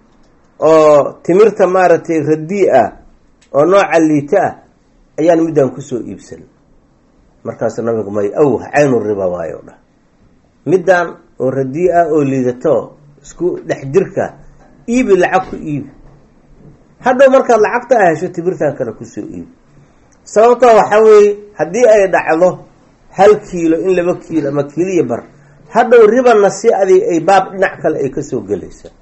oo timirta maaragtay radii ah oo nooca liito ah ayaan midaan kusoo iibsan markaasuu nabigu may awh caynu riba waayo dhah midaan oo radii ah oo liidato isku dhex jirka iibi lacag ku iibi hadhow markaad lacagta a hesho timirtan kale kusoo iibi sababtoo waxaa weeye haddii ay dhacdo hal kiilo in laba kiilo ama kiiliya bar hadhow riba nasi-adi ay baab dhinac kale ay kasoo gelaysaa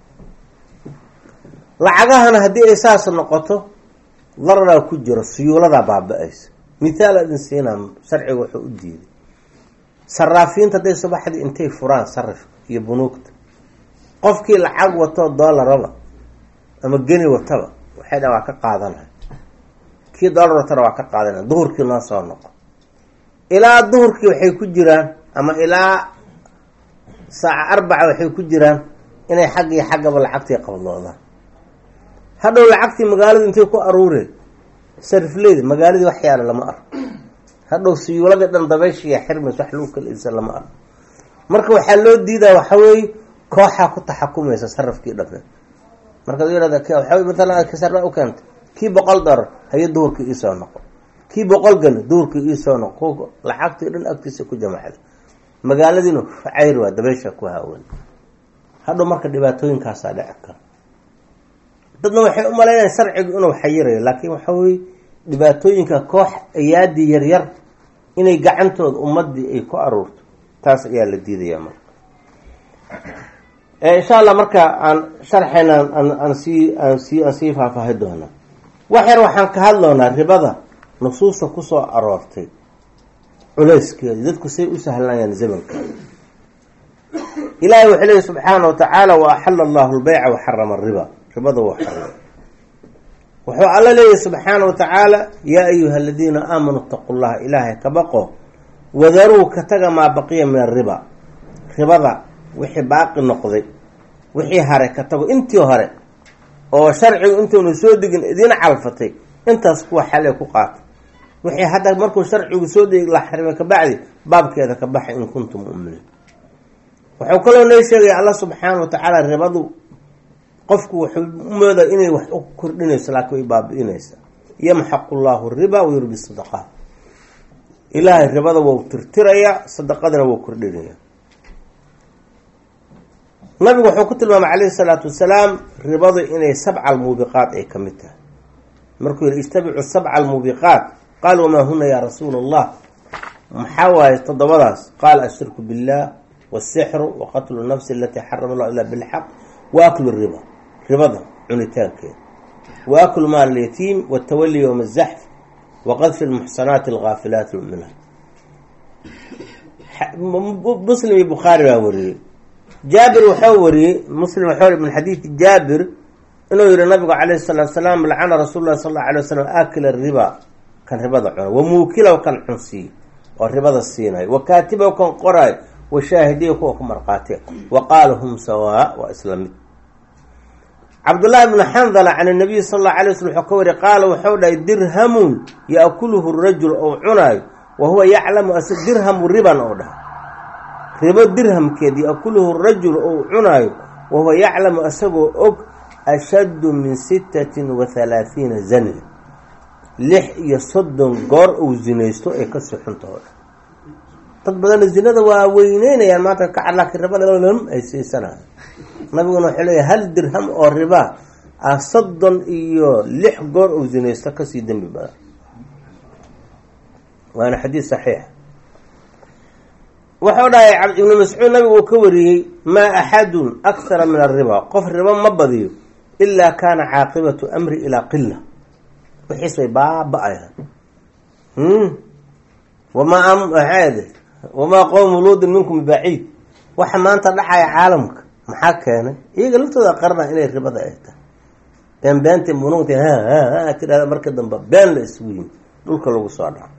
lacagahana haddii ay saas noqoto dararaa ku jiro suyuuladaa baaba-aysa mithaal adin siinaa sharciga wuxuu u diiday saraafiinta hadday subaxdii intay furaan sarifka iyo bunuugta qofkii lacag watoo doolaraba ama geni wataba waxay dha waa ka qaadanay kii doolar watana waa ka qaadanay duhurkii noo soo noqo ilaa duhurkii waxay ku jiraan ama ilaa saaca arbaca waxay ku jiraan inay xag iyo xaggaba lacagtii qabdoodaan hadhow lacagtii magaaladu intay ku aruureen sarifleyda magaaladii wax yaala lama arko hadhow siyuuladii dhan dabayshiya xirmays wax lagu kala iibsan lama arko marka waxaa loo diidaa waxaweeye kooxaa ku taxakumaysa sarafkii dhamee markaad yihahda waxa matalan kasarna u keentay kii boqol dolar hayo duhurkii iisoo noqo kii boqol gani duhurkii iisoo noqo lacagtii dhan agtiisa ku jamacda magaaladiina cayr waa dabaysha ku haawan hadhow marka dhibaatooyinkaasaa dhici kara dadna waxay u malaynaya sharcigu inuu xayirayo laakiin waxa weye dhibaatooyinka koox ayaadii yaryar inay gacantooda ummadii ay ku aruurto taas ayaa la diidaya marka insha allah marka aan sharxayna aan sii aan sii aan sii faahfaahi doonaa wax yar waxaan ka hadloonaa ribada nusuusta kusoo aroortay culeyskeeda dadku say u sahlanayaan zamanka ilaahay wuxuu leeyi subxaana wa tacaala wa axala allahu lbeyca wa xarama ariba ribada waa xarimay wuxuu alla leeyahy subxaana wa tacaala yaa ayuha aladiina aamanuu itaqu llaha ilaahay ka baqo wadaruu ka taga maa baqiya min ariba ribada wixii baaqi noqday wixii hare ka tago intii hore oo sharcigu intuunu soo degin idiin calfatay intaas kuwa xale ku qaata wixii hadda markuu sharcigu soo degi la xarima kabacdi baabkeeda ka baxa in kuntum muminiin wuxuu kaloo noo sheegaya allah subxaana wa tacaala ribadu qofku wuxuu umooda inay wax u kordhinayso laakiin way baabi-inaysa yamxaqu llahu riba wayurbi sadaqaat ilaahay ribada wou tirtirayaa sadaqadana wou kordhinaya nabigu wuxuu ku tilmaamay calayhi salaatu wasalaam ribadu inay sabca almuubiqaat ay ka mid tahay markuu yihi ijtabicu sabca almuubiqaat qaal wamaa huna yaa rasuula allah maxaa waaye toddobadaas qaala ashirku billah wasixru waqatlu nafsi alatii xarama allah ila bilxaq wa aklu riba ribada cunitaankeeda wa aklu maal alyatiim watawali yowma azaxf waqadfi lmuxsanaati alghaafilaati lmuminaat muslim iyo bukhaari baa wariyey jaabir wuxuu wariyey muslim wuxuu min xadiidi jaabir inuu yihi nabigu calayhi salaatu salaam lacana rasuul lahi sal alla alay waslam aakila riba kan ribada cuna wa muukilow kan cunsiiy oo ribada siinayo wa kaatibow kan qoraayo wa shaahidiya kuwa ku marqaatiya wa qaala hum sawaa waa isla mid cabdullaahi bnu xandala can nabiyi sal alla alay waslm wuxuu ka wariy qaala wuxuu dhahay dirhamun yaakuluhu rajul ou cunaayo wa huwa yaclamu as dirhamu riban ou dhahay ribo dirhamkeed yaakuluhu rajul ou cunaayo wa huwa yaclamu asagoo og ashaddu min sittatin wa halaathiina zania lix iyo soddon goor uu zinaysto ay kasii xuntaho dad badanna zinada waa weyneynayaan maanta ka laakiin ribada lam ay siisanayo nabiguna wuxuu leeyahy hal dirham oo riba ah soddon iyo lix goor uu zinaysto kasii dembi badan waana xadiid saxiix wuxuu dhahay ibnu mascuud nabigu uu ka wariyey maa axadun akhara min ariba qof ribo ma badiyo ilaa kaana caaqibatu amri ilaa qila wixiis bay baaba-ayaan wamaa maxaade wamaa qowmu luudin minkum bibaciid waxa maanta dhacaya caalamka maxaa keenay iyaga laftooda qarna inay ribada ay tahay been beenta munuugta ha ha ha tirahda marka dambe been la isugu yimi dhulka lagu soo dhaco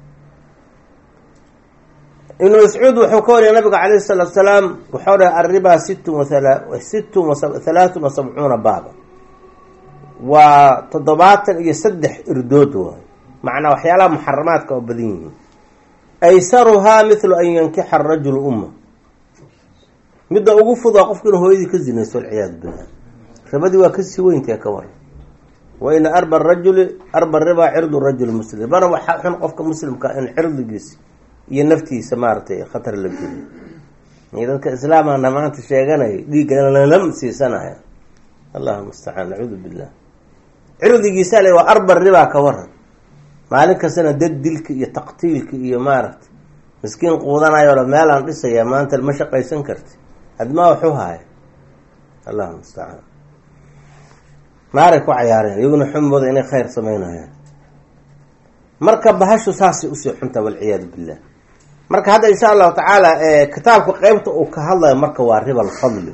ibnu mascuud wuxuu ka wariyay nabiga calayhi salaatu salaam wuxuu dhahay arriba sittun wa sittun halaatun wa sabcuuna baaba waa toddobaatan iyo saddex irdood waayo macnaa waxyaalaha muxaramaadka oo badan yihiin aysaruhaa mithlu an yankixa arajulu umma midda ugu fudaa qofku inuu hooyadii ka zinaysto walciyaadu billah ribadii waa kasii weyntae ka waran wa ina arba rajuli arba ribaa cirdu rajuli muslim ribana waxaa xun qofka muslimka in cirdigiisa iyo naftiisa maaragtay khatar la geliyo iyo dadka islaamana maanta sheeganaya dhiigga lalam siisanaya allahu mustacaan nacuudu billah cirdigiisa le waa arba ribaa ka waran maalin kastana dad dilka iyo taqtiilka iyo maaragtay miskiin quudanayo meelaan dhisaya maanta ma shaqaysan karti admaa waxu haaya allahu mustacaan naaray ku cayaareen iyaguna xumooda inay khayr sameynayaan marka bahashu saasay usii xuntaa walciyaadu billah marka hadda insha allahu tacaala kitaabka qeybta uu ka hadlayo marka waa riba alfadli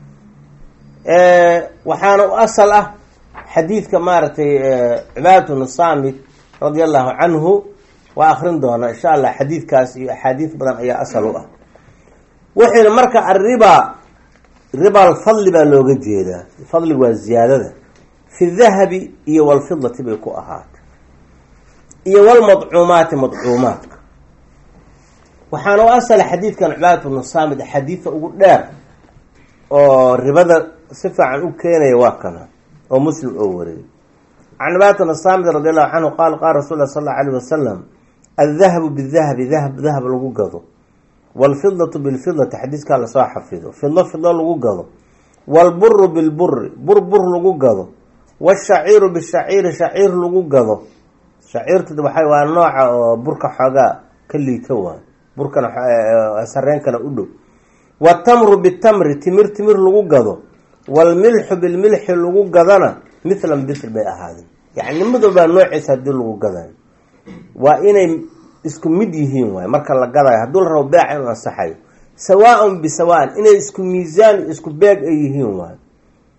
waxaana u asal ah xadiidka maaragtay cibaadatu nusaamid radia allahu canhu waa akrin doonaa insha allah xadiidkaas iyo axaadiis badan ayaa asal u ah wuxuuna marka arriba riba alfadli baa looga jeedaa fadligu waa ziyaadada fi dahabi iyo walfidati bay ku ahaatay iyo walmadcuumaati madcuumaadka waxaana u asala xadiidkan cibaadatu nusaamid xadiida ugu dheer oo ribada si fiican u keenaya waa kana oo muslim oo wariyay can cibaadatu nusaamid radi allahu canhu qaal qaala rasul lah sal allau alayh wasalam aldahabu bidahabi dahab dahab lagu gado waalfidatu bilfidati xadiiskaa lasoo xafido fido fido lagu gado waalburu bilburi bur bur lagu gado washaciiru bishaciiri shaciir lagu gado shaciirtu waxa waa nooca oo burka xoogaa ka liito waay burkana sareenkana u dhow watamru bitamri timir timir lagu gado waalmilxu bilmilxi lagu gadana mithlan mithl bay ahaadeen yani midobaa noociisa hadii lagu gadayo waa inay isku mid yihiin waay marka la gadayo hadduu la rabo beeca inuu ansaxayo sawaan bisawaan inay isku miisaan isku beeg ay yihiin waay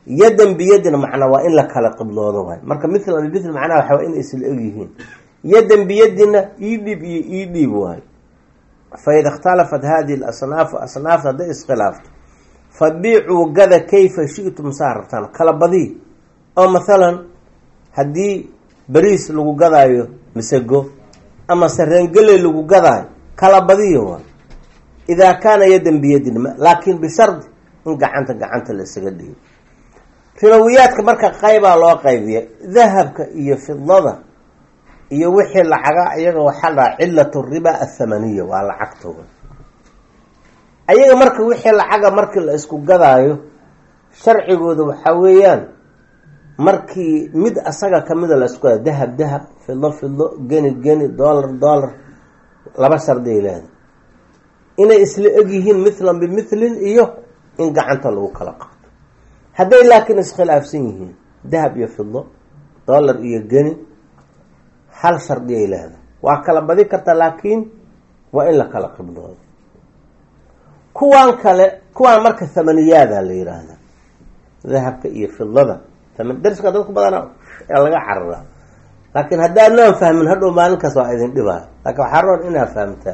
yadan biyadin macnaa waa in la kala qibloodo waay marka mithlan bimithli macnaha waxa waa inay isla eg yihiin yadan biyadina ii dhiib iyo ii dhiib waayo faida ikhtalafat hadihi lasnaafu asnaafta hadday iskhilaafto fabiicuu gada kayfa shi'tum saa rabtaan kala badii oo mathalan haddii beriis lagu gadaayo masego ama sareengeley lagu gadaayo kala badiyo waay idaa kaana yadan biyadin laakin bishardi in gacanta gacanta la isaga dhigo ribawiyaadka marka qaybaa loo qaybiya dahabka iyo fidada iyo wixii lacaga iyaga waxaa dhaha cilatu riba athamaniya waa lacagtooda ayaga marka wixii lacaga markii la isku gadaayo sharcigooda waxaa weeyaan markii mid asaga kamida la isku gadayo dahab dahab fido fido geni geni dollar dollar laba shardi ay leedahay inay isla egyihiin mithlan bimithlin iyo in gacanta lagu kala qaato hadday laakiin iskhilaafsan yihiin dahab iyo fido dollar iyo geni hal shardi ay leedahay waa kala badi karta laakiin waa in la kala qibloodo kuwaan kale kuwaan marka thamaniyaada la yiraahda dahabka iyo fidada dariska dadku badana ee laga cararaa laakiin haddaadnaan fahmin hadhow maalinkaas waa idin dhibaa laakiin waxaa roon inaad fahamtaa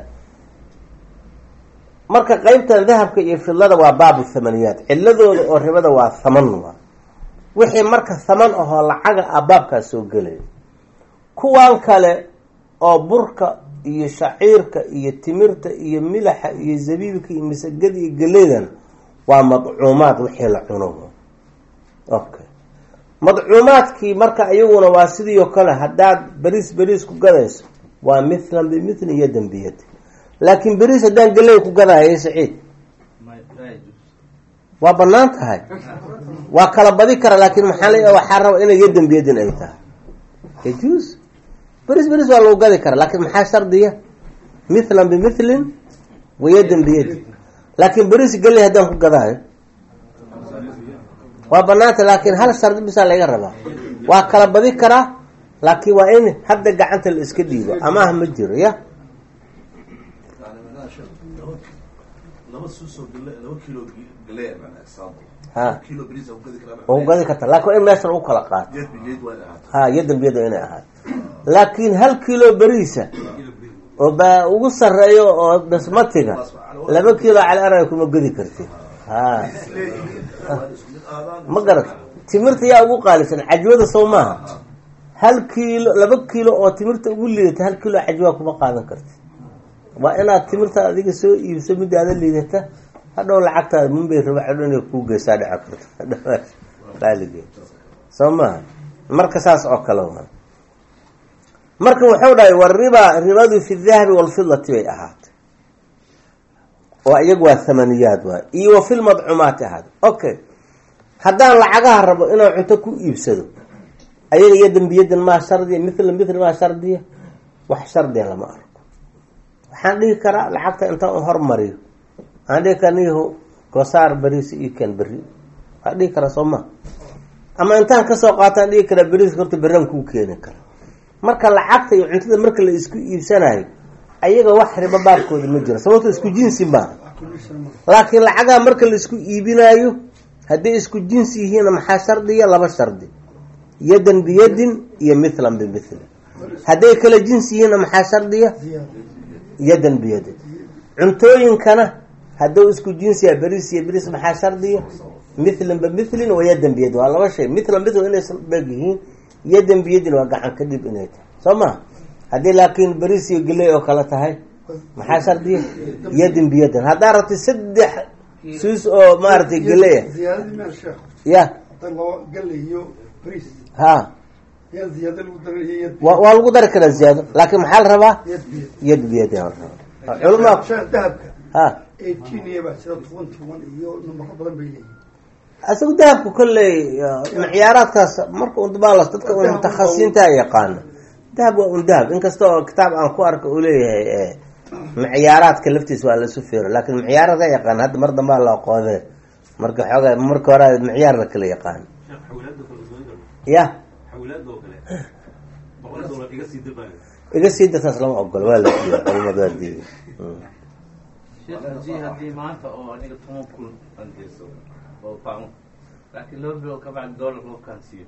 marka qeybtan dahabka iyo fidlada waa baabu thamaniyaat ciladooda oo ribada waa thaman waa wixii marka thaman ahoo lacaga ah baabkaas soo gelaya kuwan kale oo burka iyo shaciirka iyo timirta iyo milaxa iyo zabiibka iyo masagada iyo geleydana waa madcuumaad wixii la cuno okay madcuumaadkii marka iyaguna waa sidii oo kale haddaad beriis beriis ku gadayso waa mithlan bimithli iyo dembiyad laakiin beriis haddaan geley ku gadaayo saciid waa banaan tahay waa kala badi kara laakiin maxaa le waxaa raba inay yo dembiyadin ay tahay yajuus beris beris waa lagu gadi kara laakiin maxaa shardiya mithlan bimithlin wayadan biyadi laakiin beris geley haddaan ku gadaayo waa banaanta laakiin hal shardi bisaa laga rabaa waa kala badi karaa laakiin waa in hadda gacanta la iska dhiibo amaah ma jiro ya ha waa ku gadi karta lakin waa in meesha lagu kala qaato ha yadan biyad waa inay ahaato laakiin hal kilo beriisa oo baa ugu sareeyo oo basmatiga laba kilo cali araya kuma gedi kartid ha ma garat timirta yaa ugu qaalisan cajwada sow maaha hal kiilo laba kiilo oo timirta ugu liidata hal kilo cajwaa kuma qaadan kartid waa inaad timirta adiga soo iibso midaada liidata hadhow lacagtaada munbay rabaxo inay kuu geysaa dhici karto qaaligeed soo maaha marka saas oo kale waa marka wuxuu dhahay wariba ribadu fi dahabi walfidati bay ahaatay oo iyagu waa thamaniyaad waay iyo wa fi lmadcuumaati ahaatay okay haddaan lacagaha rabo inaan cunto ku iibsado ayaga iyo dembiyadan maa shardiya mithla mithli maa shardiya wax shardiya lama arko waxaan dhihi karaa lacagta intaan u hormariyo waxaan dhihi kara niyahu goosaar beriisa io ken beri waxaan dhihi karaa soo ma ama intaan kasoo qaataan dhihi karaa beriiska horta beraan kuu keeni kara marka lacagta iyo cuntada marka la isku iibsanayo ayaga wax ribo baabkooda ma jiro sababto isku jinsi maaha laakiin lacagaha marka la isku iibinaayo hadday isku jinsi yihiinna maxaa shardiya laba shardi yadan biyadin iyo mithlan bimithli hadday kala jinsi yihiinna maxaa shardiya yadan biyadin cuntooyinkana hadduu isku jinsiya beriis iyo beriis maxaa shardiya mithlan bimithlin wa yadan biyadin waa laba shay mithlan mithl inay beg yihiin yadan biyadin waa gacan ka dhib inay tahay soo maha haddii laakiin beriis iyo geley oo kale tahay maxaa shardiya yadan biyadin haddaa rabtay saddex suus oo maaragtay geleya ya ha waa lagu dari karaa ziyaado laakiin maxaa la rabaa yad biyadin culama ha isagu dahabku kolley micyaaraadkaas marka undabaalas dadka un mutakhasisiinta yaqaano dahab waa un dahab inkasta oo kitaab aan ku arka uu leeyahay micyaaraadka laftiisa waa lasu feero laakin micyaarada yaqaan hadda mar dambaa la aqoode marka xooga marka hore micyaar la kala yaqaan ya iga sii dartaas lama ogolo waa la diiday culamadu waa diiday sheekh hadii haddii maanta oo aniga toban kun aan geyso oo pound laakiin laba bilood ka bacdi doolar qofkaan siiyo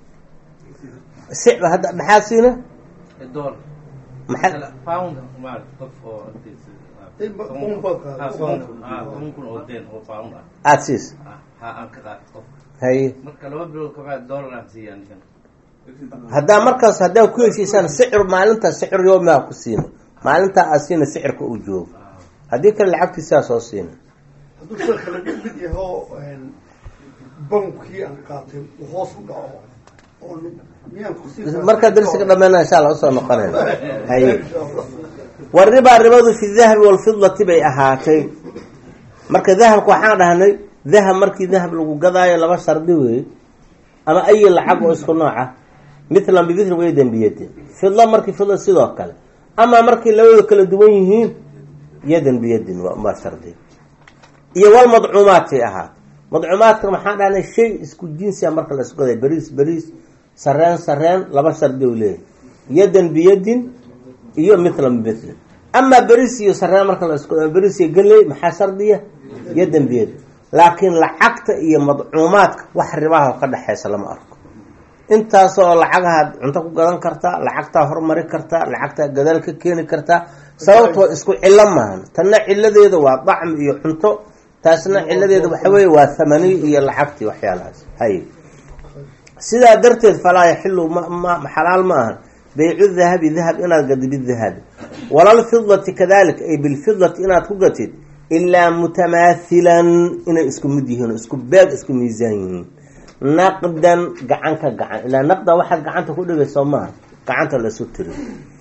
si hadda maxaa siina ee doolar maxaa pound maarata qof oo In ba- un baa qaado. toban kun oo deen oo pound ah aada siis ah ha aan ka qaato qofka haye marka laba bilood ka bacdi doolar aan siiya ninkan haddaa markaas haddaa ku heshiisaan sicir maalintaa sicir yoomaa ku siina maalintaa aad siina sicirka uu joogo haddii kale lacagtiisaa soo siina hadduu sida kale mid yahoo bankii aan qaatay uu hoos u dhaco oo miyaan kusii markaa darsiga dhammeena insha alla usoo noqonayna haye waribaa ribadu fi dahabi walfidati bay ahaatay marka dahabka waxaan dhahnay dahab markii dahab lagu gadaayo laba shardi weeye ama ayi lacag oo isku nooca mitlan bimithli waydan biyadin fidla markii fidla sidoo kale amaa markay labadu kala duwan yihiin yadan biyadin waa shardi iyo walmadcuumaatay ahaatay madcuumaadka maxaan dhahnay shay isku jinsia marka la isku gaday beriis beriis sareen sareen laba shardi u leeyahy yadan biyadin iyo mithlan bimithli amaa beriis iyo sareen marka la isku beriis iyo geley maxaa shardiya yadan biyadin laakiin lacagta iyo madcuumaadka wax ribaha ka dhexeysa lama arko intaasoo lacagahaad cunto ku gadan kartaa lacagtaa hormari kartaa lacagtaa gadaal ka keeni kartaa sababtoo isku cilo maahan tanna ciladeeda waa dacmi iyo cunto taasna ciladeeda waxa weeye waa thamaniy iyo lacagtii waxyaalahaas hay sidaa darteed falaa yaxilu ma xalaal ma ahan baycu dahabi dahab inaad gadi bidahabi walalfidati kadalika ay bilfidati inaad ku gatid ilaa mutamaathilan inay isku mid yihiin isku beeg isku miisaan yihiin naqdan gacan ka gacan ilaa naqdan waxaad gacanta ku dhigayso maaha gacanta lasu tiri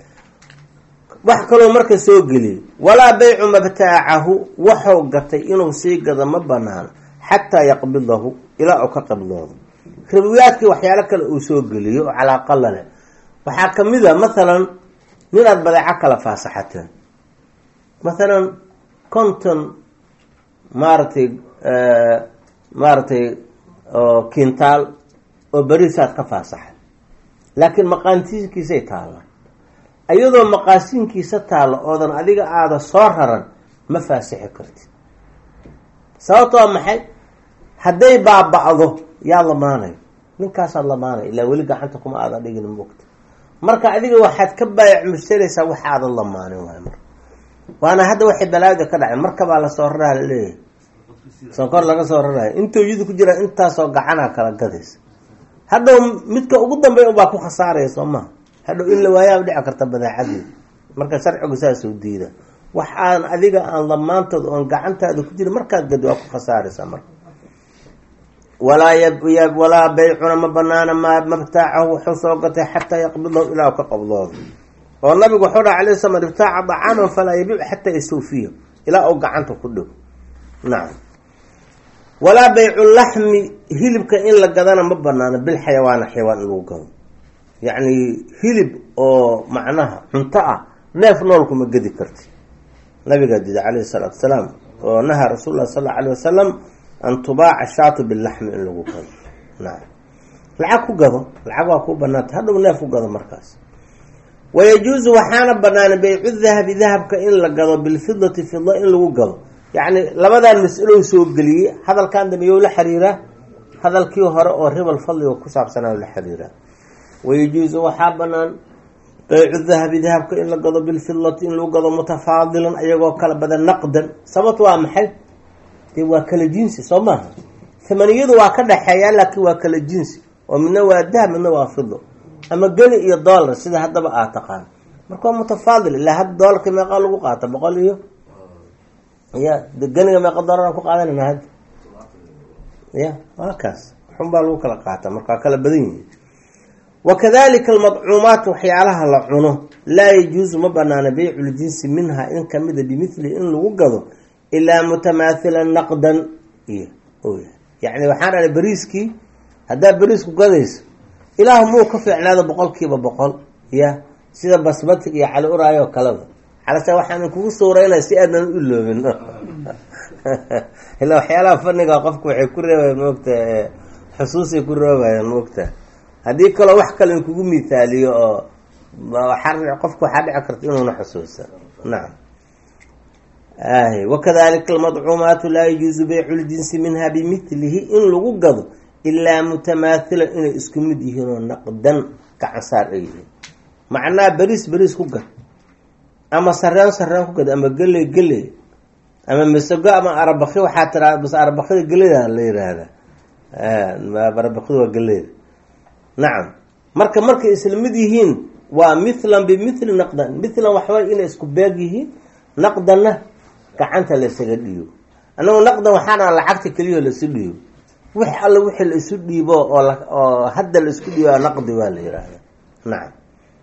wax kaloo marka soo geliyay walaa baycu mabtaacahu waxuu gatay inuu sii gado ma banaan xataa yaqbidahu ilaa uu ka qabloodo ribiyaadkii waxyaalo kale uu soo geliyo oo calaaqala leh waxaa kamid a mathalan ninaad badeeco kala faasaxateen mathalan conton maaragtay maaragtay oo kintaal oo berisaad ka faasaxay laakiin maqaantiinkiisay taallaan iyadoo maqaasiinkiisa taalla oodan adiga aada soo raran ma faasixi kartid sababtoo maxay hadday baaba-do yaa lamaanayo ninkaasaad lamaanaya ilaa weli gacanta kuma aadan dhigin mogta marka adiga waxaad ka baayac mushtaraysaa wax aadan lamaanin waay marka waana hadda waxay balaada ka dhaceen markabaa lasoo raraa laleeyahay sonkor laga soo rarayo intoo yadu ku jira intaasoo gacanaa kala gadaysa hadhow midka ugu dambeey ubaa ku khasaaraya soo maha hadhow in la waayaa dhici karta badeecadii marka sharcigu saasuu diida wax aan adiga aan lamaantood oon gacantaada ku jira markaad gadi waa ku khasaaraysaa marka walaa walaa baycuna ma banaana ma mabtaacahu wuxuu soo gatay xataa yaqbidahu ilaa ka qabdoodo oo nabigu wuxuu dhaha alay slam ibtaaca dacaaman falaa yabiic xataa yastawfiya ilaa uu gacanta ku dhigo nacam walaa baycu laxmi hilibka in la gadana ma banaano bilxayawaana xayawaan in lagu gado yacni hilib oo macnaha cunto ah neef nool kuma gedi karti nabigaa dida calayhi salaatu wasalaam oo nahaa rasuul lah sal alla alayh wasalam an tubaaca shaatu bilaxmi in lagu gado nacam lacag ku gado lacag waa ku banaanta hadhow neef ku gado markaas wayajuusu waxaana banaana baycu dahabi dahabka in la gado bilfidati fida in lagu gado yacni labadan mas-alow soo geliyey hadalkan dambeeyo la xiriiraa hadalkii hore oo ribal fadliga ku saabsanaa la xiriiraa wayajuusu waxaa banaan baycu dahabi dahabka in la gado bilfidati in lagu gado mutafaadilan ayagoo kala badan naqdan sababto waa maxay dee waa kala jinsi soo maaha thamaniyadu waa ka dhexeeyaa laakiin waa kala jinsi oo midna waa dahab midna waa fido ama geli iyo dollar sida haddaba aad taqaan marka waa mutafaadil ilaa hadda doolarka meeqaa lagu qaata boqol iyo ya de geniga meeqa doolaraan ku qaadanayna hadda ya waa kaas xun baa lagu kala qaata marka waa kala badan yihin wakadalika almadcuumaat waxyaalaha la cuno laa yajuusu ma banaana beyculjinsi minha in kamida bimithlihi in lagu gado ilaa mutamaathilan naqdan iyo oya yacni waxaan dhahay beriiskii haddaad beriisku gadayso ilaah muu ka fiicnaado boqol kiiba boqol ya sida basmatig iyo cali uraayo kaleba calase waxaan kugu suureynaya si aadnan u iloobin ilaa waxyaalaha faniga qofku waxay ku reebayan moogta xusuusay ku reebayaan moogta haddii kaloo wax kale in kugu mithaaliyo oo qofku waxaa dhici karta inuuna xusuusa nacam wakadalika almadcuumaatu laa yajuusu beycu ljinsi minha bimithlihi in lagu gado ilaa mutamaathilan inay isku mid yihiin oo naqdan gacansaar ay yihiin macnaha beriis beriis ku gad ama sareen sareen ku gad ama geley geley ama masago ama arabaki waxaa tiraa bas arabakida geleyda la yiraahda arabakida waa geleyda nacam marka markay isla mid yihiin waa mithlan bimithli naqdan mithlan waxbay inay isku beeg yihiin naqdanna gacanta laysaga dhiibo anagu naqdan waxaana lacagta keliya laisu dhiibo wix alle wixii la isu dhiibo oo hadda la isku dhiibo naqdi waa la yihahda nacam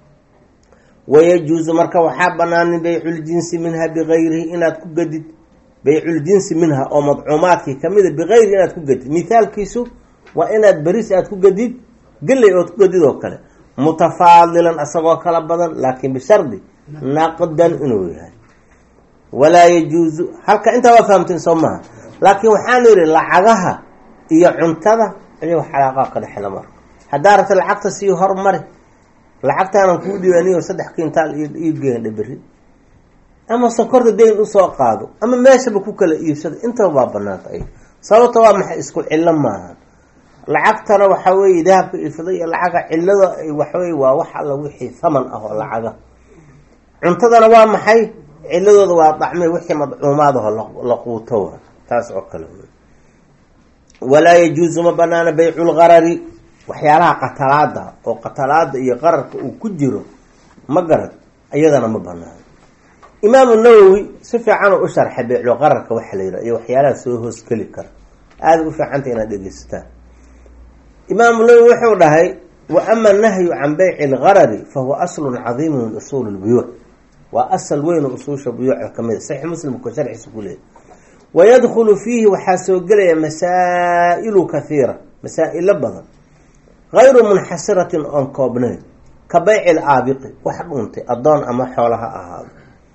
wayajuusu marka waxaa banaanin bayculjinsi minha bigayrihi inaad ku gadid bayculjinsi minha oo madcuumaadkii kamida bigayrihi inaad ku gadid mithaalkiisu waa inaad beris aad ku gadid geley ood ku gadid oo kale mutafaadilan isagoo kala badan laakin bishardi naqdan inuu yahay walaa yajuusu halka intaa waa fahamteen soo maha laakiin waxaanu yihi lacagaha iyo cuntada ayago xalaaqaa ka dhexla marka haddaa rabta lacagta sii hormari lacagtaanan kuu dhiibaaniyo saddex kintaal iibgeendha beri ama sokorta dayn usoo qaado ama meeshaba ku kala iibsada intaba baa banaanta ay sababta waa maxay isku cillo maaha lacagtana waxaa weeye dahabka ifida iyo lacaga cillada waxaweye waa wax alla wixii thaman ah oo lacaga cuntadana waa maxay ciladooda waa dacme wixii madcuumaad aho la quuto wa taas oo kale walaa yajuusu ma banaana baycu lgarari waxyaalaha qatalaada oo qatalaada iyo qararka uu ku jiro ma garad iyadana ma banaano imaamu nawowi si fiican u sharxay baycul qararka waxa la yidhaha iyo waxyaalaha soo hoosgeli kara aada u fiicanta inaad dhegeysataan imaamu nawowi wuxuu dhahay wa ama nahyu can bayci lgarari fahuwa aslun cadiimu min usuuli lbuyuuc waa asal weyn oo usuusha buyuuca kamid a saxiix muslimka sharxiisa ku leeyahy wayadkhulu fiihi waxaa soo gelaya masaa'ilu kathiira masaa-ilo badan gayru munxasiratin oon koobnayn ka bayci laabiqi wax dhuuntay addoon ama xoola ha ahaado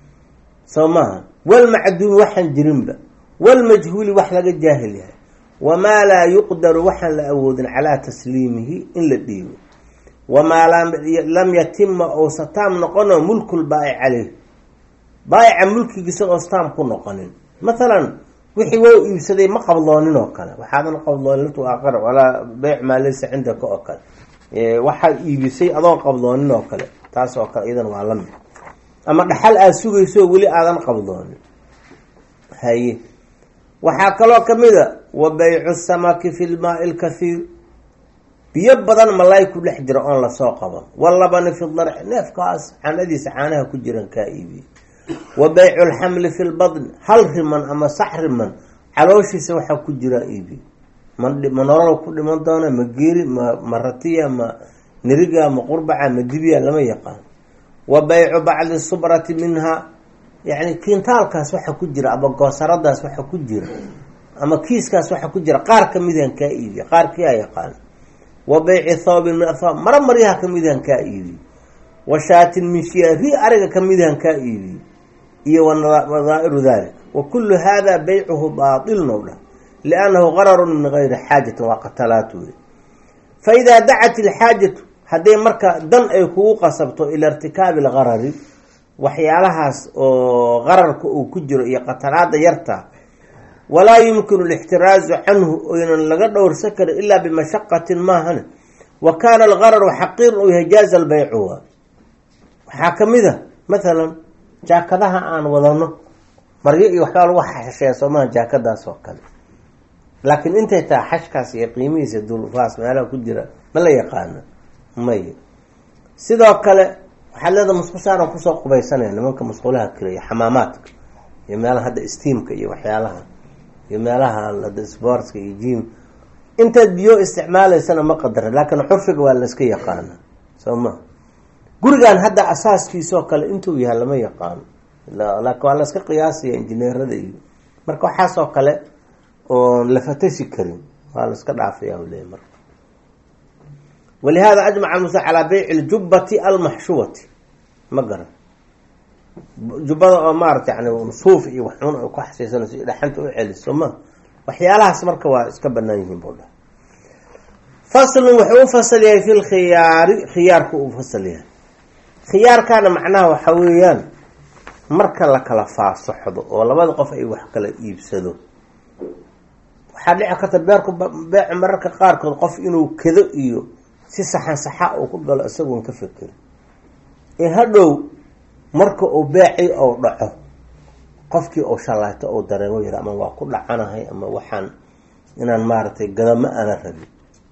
soo maaha walmacduumi waxaan jirinba walmajhuuli wax laga jaahil yahay wamaa laa yuqdaru waxaan la awoodin calaa tasliimihi in la dhiibo wamaa lam yatima ousa taam noqono mulkul baa'ic caleyh baa'ica mulkigiisa oos taam ku noqonin mathalan wixii waa iibsaday ma qabdoonin oo kale waxaadan qabdoonin latu aqar walaa beyc maa laysa cindaka oo kale waxaad iibisay adoon qabdoonin oo kale taas oo kale iyadan waa lamid ama dhaxal aada sugayso weli aadan qabdoonin haye waxaa kaloo kamid a wa baycu samaki fi lmaai lkathiir biyo badan malaay ku dhex jira oon lasoo qaban walabani fi darci neefkaas canadiisa caanaha ku jiran kaa iibiye wa baycu lxamli fi lbadni hal riman ama sax riman calooshiisa waxaa ku jiraa iibiye ma nolol ku dhiman doona ma geeri ma ma ratiya ma niriga ma qurbaca ma dibiya lama yaqaan wa baycu bacdi subrati minha yani kiintaalkaas waxa ku jira ama goosaradaas waxa ku jira ama kiiskaas waxa ku jira qaar kamidan kaa iibiye qaarkii a yaqaan wa bayci thawbin min athwaab mara maryaha kamidan kaa iibiye wa shaatin min shiya ri ariga kamidan kaa iibiye iyo wadaa'iru dalik wa kullu hada baycuhu baatil now dhah liannahu qararun min gayri xaajatin waa qatalaat wey fa idaa dacat ilxaajatu hadday marka dan ay kugu qasabto ila irtikaabi algarari waxyaalahaas oo qararka uu ku jiro iyo qatalaada yarta walaa yumkinu alixtiraazu canhu oynan laga dhowrsan karin ilaa bimashaqatin maahan wa kaana algararu xaqiiran u yahay jaaza albaycu waa waxaa kamid a mathalan jaakadaha aan wadano maryo iyo waxbaa lagu xasheeya soomaha jaakadaas oo kale laakiin intay tahay xashkaas iyo qiimihiisa dulfaas meelaha ku jira ma la yaqaano may sidoo kale waxaad leedaha musqushaana kusoo qubaysanaya nimanka musqulaha kale iyo xamaamaadka iyo meelaha hadda steamka iyo waxyaalaha iyo meelaha hadda sportska iyo jim intaad biyo isticmaalaysana ma qadara laakiin xurfiga waa layska yaqaana soo ma gurigan hadda asaaskiisoo kale intuu yahay lama yaqaano laakiin waa layska qiyaasaya injineerada iyo marka waxaasoo kale oon la fatashi karin waa la iska dhaafaya leey marka walihada ajmaca musa calaa beyci ljubati almaxshuwati ma garan jubbada oo maarata yani suuf iyo waxun ay ku xasiisanayso iyo dhaxanta u celiso ma waxyaalahaas marka waa iska banaan yihiin buu dhaha faslun wuxuu u fasal yahay fi lkhiyaari khiyaarku uu fasal yahay khiyaarkaana macnaha waxa weeyaan marka la kala faasaxdo oo labada qof ay wax kala iibsado waxaa dhici karta beerku beecu mararka qaarkood qof inuu kedo iyo si saxan saxa uu ku galo isagoon ka fekerin ee hadhow marka uu beecii ou dhaco qofkii uu shallaayto ou dareemo yara ama waa ku dhacanahay ama waxaan inaan maaragtay gadama aana rabin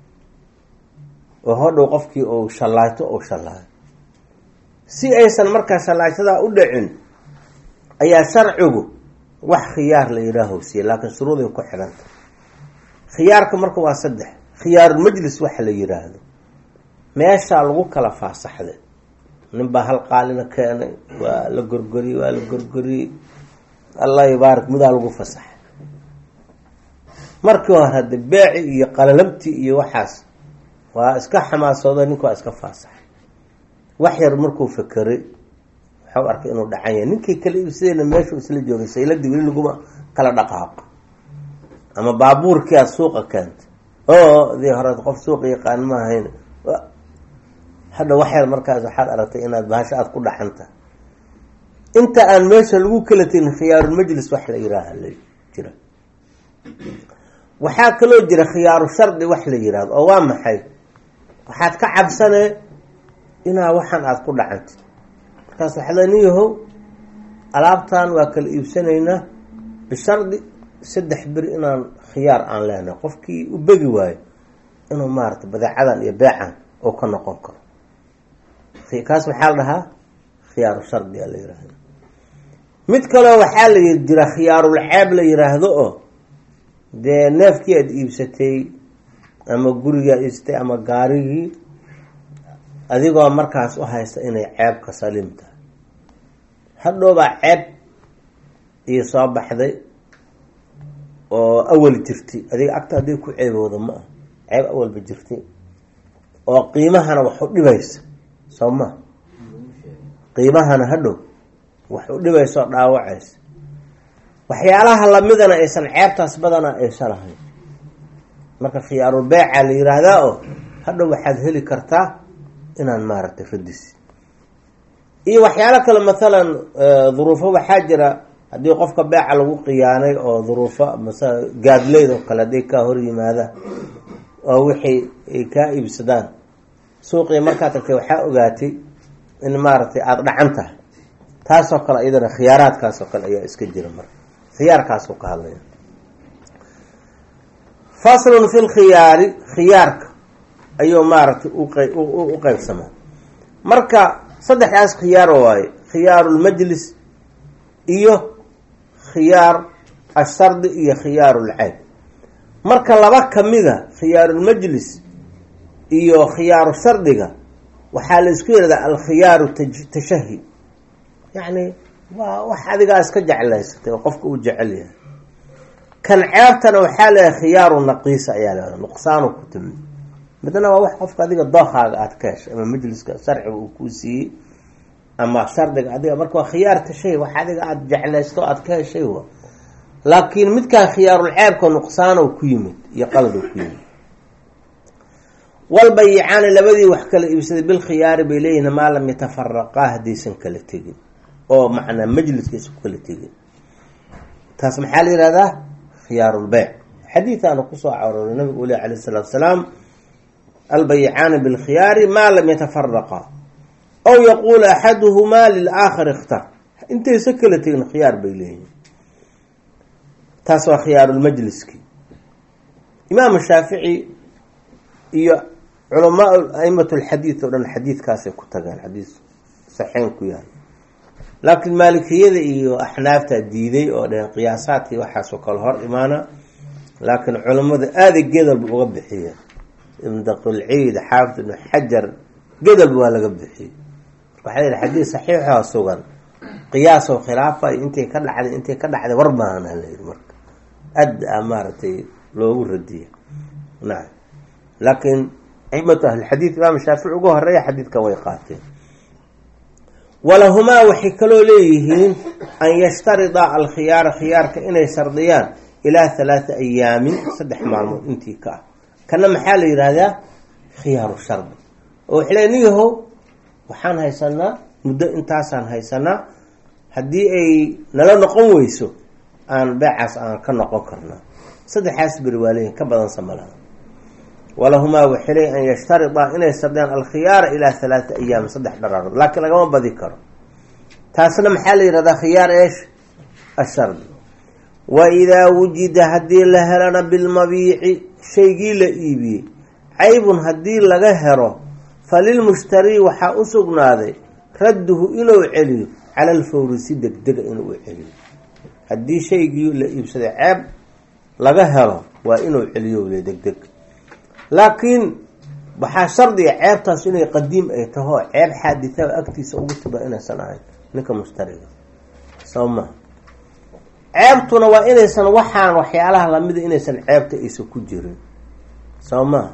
oo hadhow qofkii uu shallaayto ou shallaayo si aysan markaa shallaaytadaa u dhicin ayaa sharcigu wax khiyaar la yidhaaho siiye laakiin shuruuday ku xidhanta khiyaarka marka waa saddex khiyaarulmajlis waxa la yidhaahdo meeshaa lagu kala faasaxday ninbaa hal qaalina keenay waa la gorgoriyey waa la gorgoriyey allah yubaarak midaa lagu fasaxay markii hore hadde beeci iyo qalalabtii iyo waxaas waa iska xamaasooda ninku waa iska faasaxay wax yar markuu fekeray waxau arkay inuu dhacan yahay ninkii kale iibsadeyna meeshuu isla joogay sayladii weli laguma kala dhaqaaqo ama baabuurkii aad suuqa keentay oo dii hore qof suuqa yaqaan ma ahayn hadha wax yar markaas waxaad aragtay inaad bahasho aada ku dhaxanta inta aan meesha lagu kala tegin khiyaarulmajlis wax la yiraaha la jira waxaa kaloo jira khiyaaru shardi wax la yiraahdo oo waa maxay waxaad ka cabsanee inaa waxaan aada ku dhacantid markaas waxaa le nin yahow alaabtan waa kala iibsanaynaa bishardi saddex beri inaan khiyaar aan leenahay qofkii u begi waayo inuu maarata badeecadan iyo beecan oo ka noqon karo kaas maxaa la dhahaa khiyaaru shardiga la yiraahdo mid kaloo waxaa la jira khiyaarul ceeb la yiraahdo oo dee neefkii aada iibsatay ama gurigii aad iibsatay ama gaarigii adigoo markaas u haysta inay ceebka saliim tahay hadhoobaa ceeb iyo soo baxday oo awal jirtay adiga agta haddii ku ceebooda ma ah ceeb awalba jirtay oo qiimahana wax u dhibaysa soo ma qiimahana hadhow wax u dhibaysa oo dhaawacaysa waxyaalaha lamidana aysan ceebtaas badana aysa lahayn marka khiyaarul beeca la yiraahdaa oo hadhow waxaad heli kartaa inaan maaragtay radis iyo waxyaalo kale mathalan duruufo waxaa jira haddii qofka beeca lagu qiyaanay oo duruufo mase gaadleyd oo kale hadday kaa hor yimaada oo wixii ay kaa iibsadaan suuqii markaad tagtay waxaa ogaatay in maaragtay aada dhacan tahay taasoo kale iyadana khiyaaraadkaasoo kale ayaa iska jira marka khiyaarkaasuu ka hadlaya faslun fi lkhiyaari khiyaarka ayuu maaragtay u qeybsamaa marka saddexdaas khiyaar waaye khiyaarulmajlis iyo khiyaar ashardi iyo khiyaarulceyb marka laba kamida khiyaarulmajlis iyo khiyaaru shardiga waxaa la isku yihahdaa alkhiyaaru tashahi yacni waa wax adigaa iska jeclaysatay oo qofka uu jecel yahay kan ceebtana waxaa leeyahay khiyaaru naqiisa ayaa leedaha nuqsaanu ku timi midna waa wax qofka adiga dookaaga aada ka heshay ama majliska sharciga uu kuu siiyey ama shardiga adiga marka waa khiyaar tashahi wax adiga aada jeclaysto aada ka heshay wa laakiin midkaan khiyaarul ceebka nuqsaano ku yimid iyo qalad ku yimid walbayicaani labadii wax kala iibsaday bilkhiyaari bay leeyihin maa lam yatafaraqaa haddaysan kala tegin oo macnaa majliskiisa ku kala tegin taas maxaa la yihahdaa khiyaarulbeyc xadiidaana kusoo carooray nabigu uli alayh isalaatu salaam albayicaani bilkhiyaari maa lam yatafaraqaa aw yaquulu axaduhumaa lilaakhar ikhtar intaysa kala tegin khiyaar bay leeyihin taas waa khiyaarulmajliski imaam shaafici iyo culamaa aimat lxadiid oo dhan xadiidkaasay ku tageen xadiis saxeyn ku yahay laakiin maalikiyada iyo axnaafta diiday oo dheheen qiyaasaadkii waxaasoo kale hor imaana laakiin culammada aaday gedalba uga bixiyeen ibn daqilciid xaafid ibnu xajar gedalba waa laga bixiyey waxaa yihi xadiis saxiixoo sugan qiyaasoo khilaafay intay ka dhacday intay ka dhacday war baana la yihi marka aad a maaragtay loogu radiya nacam laakiin aimatu ahlilxadiid imaam shaafici uga horeeya xadiidka way qaateen walahumaa waxay kaloo leeyihiin an yashtarida alkhiyaara khiyaarka inay shardiyaan ilaa halaata ayaamin saddex maalmood intii ka ah kana maxaa la yihahdaa khiyaaru shardi oo waxay le nin yahow waxaan haysanaa muddo intaasaan haysanaa haddii ay nala noqon weyso aan beecaas aan ka noqon karnaa saddexaas beri waa leeyihin ka badan samalaha walahumaa waxay leeyihin an yashtaridaa inay sardeen alkhiyaara ilaa halaata ayaam saddex dharaarood laakiin lagama badi karo taasna maxaa la yihahdaa khiyaar eesh ashardi wa idaa wujida haddii la helana bilmabiici shaygii la iibiyey caybun haddii laga helo falilmushtarii waxaa u sugnaaday radduhu inuu celiyo cala alfawri si degdega inuu celiyo haddii shaygii la iibsaday ceeb laga helo waa inuu celiyo le degdeg laakiin waxaa shardiga ceebtaas inay qadiim ay taho ceeb xaaditha agtiisa ugu tiba inaysan ahayn ninka mushtariga soo ma ceebtuna waa inaysan waxaan waxyaalaha lamida inaysan ceebta aysan ku jirin soo maha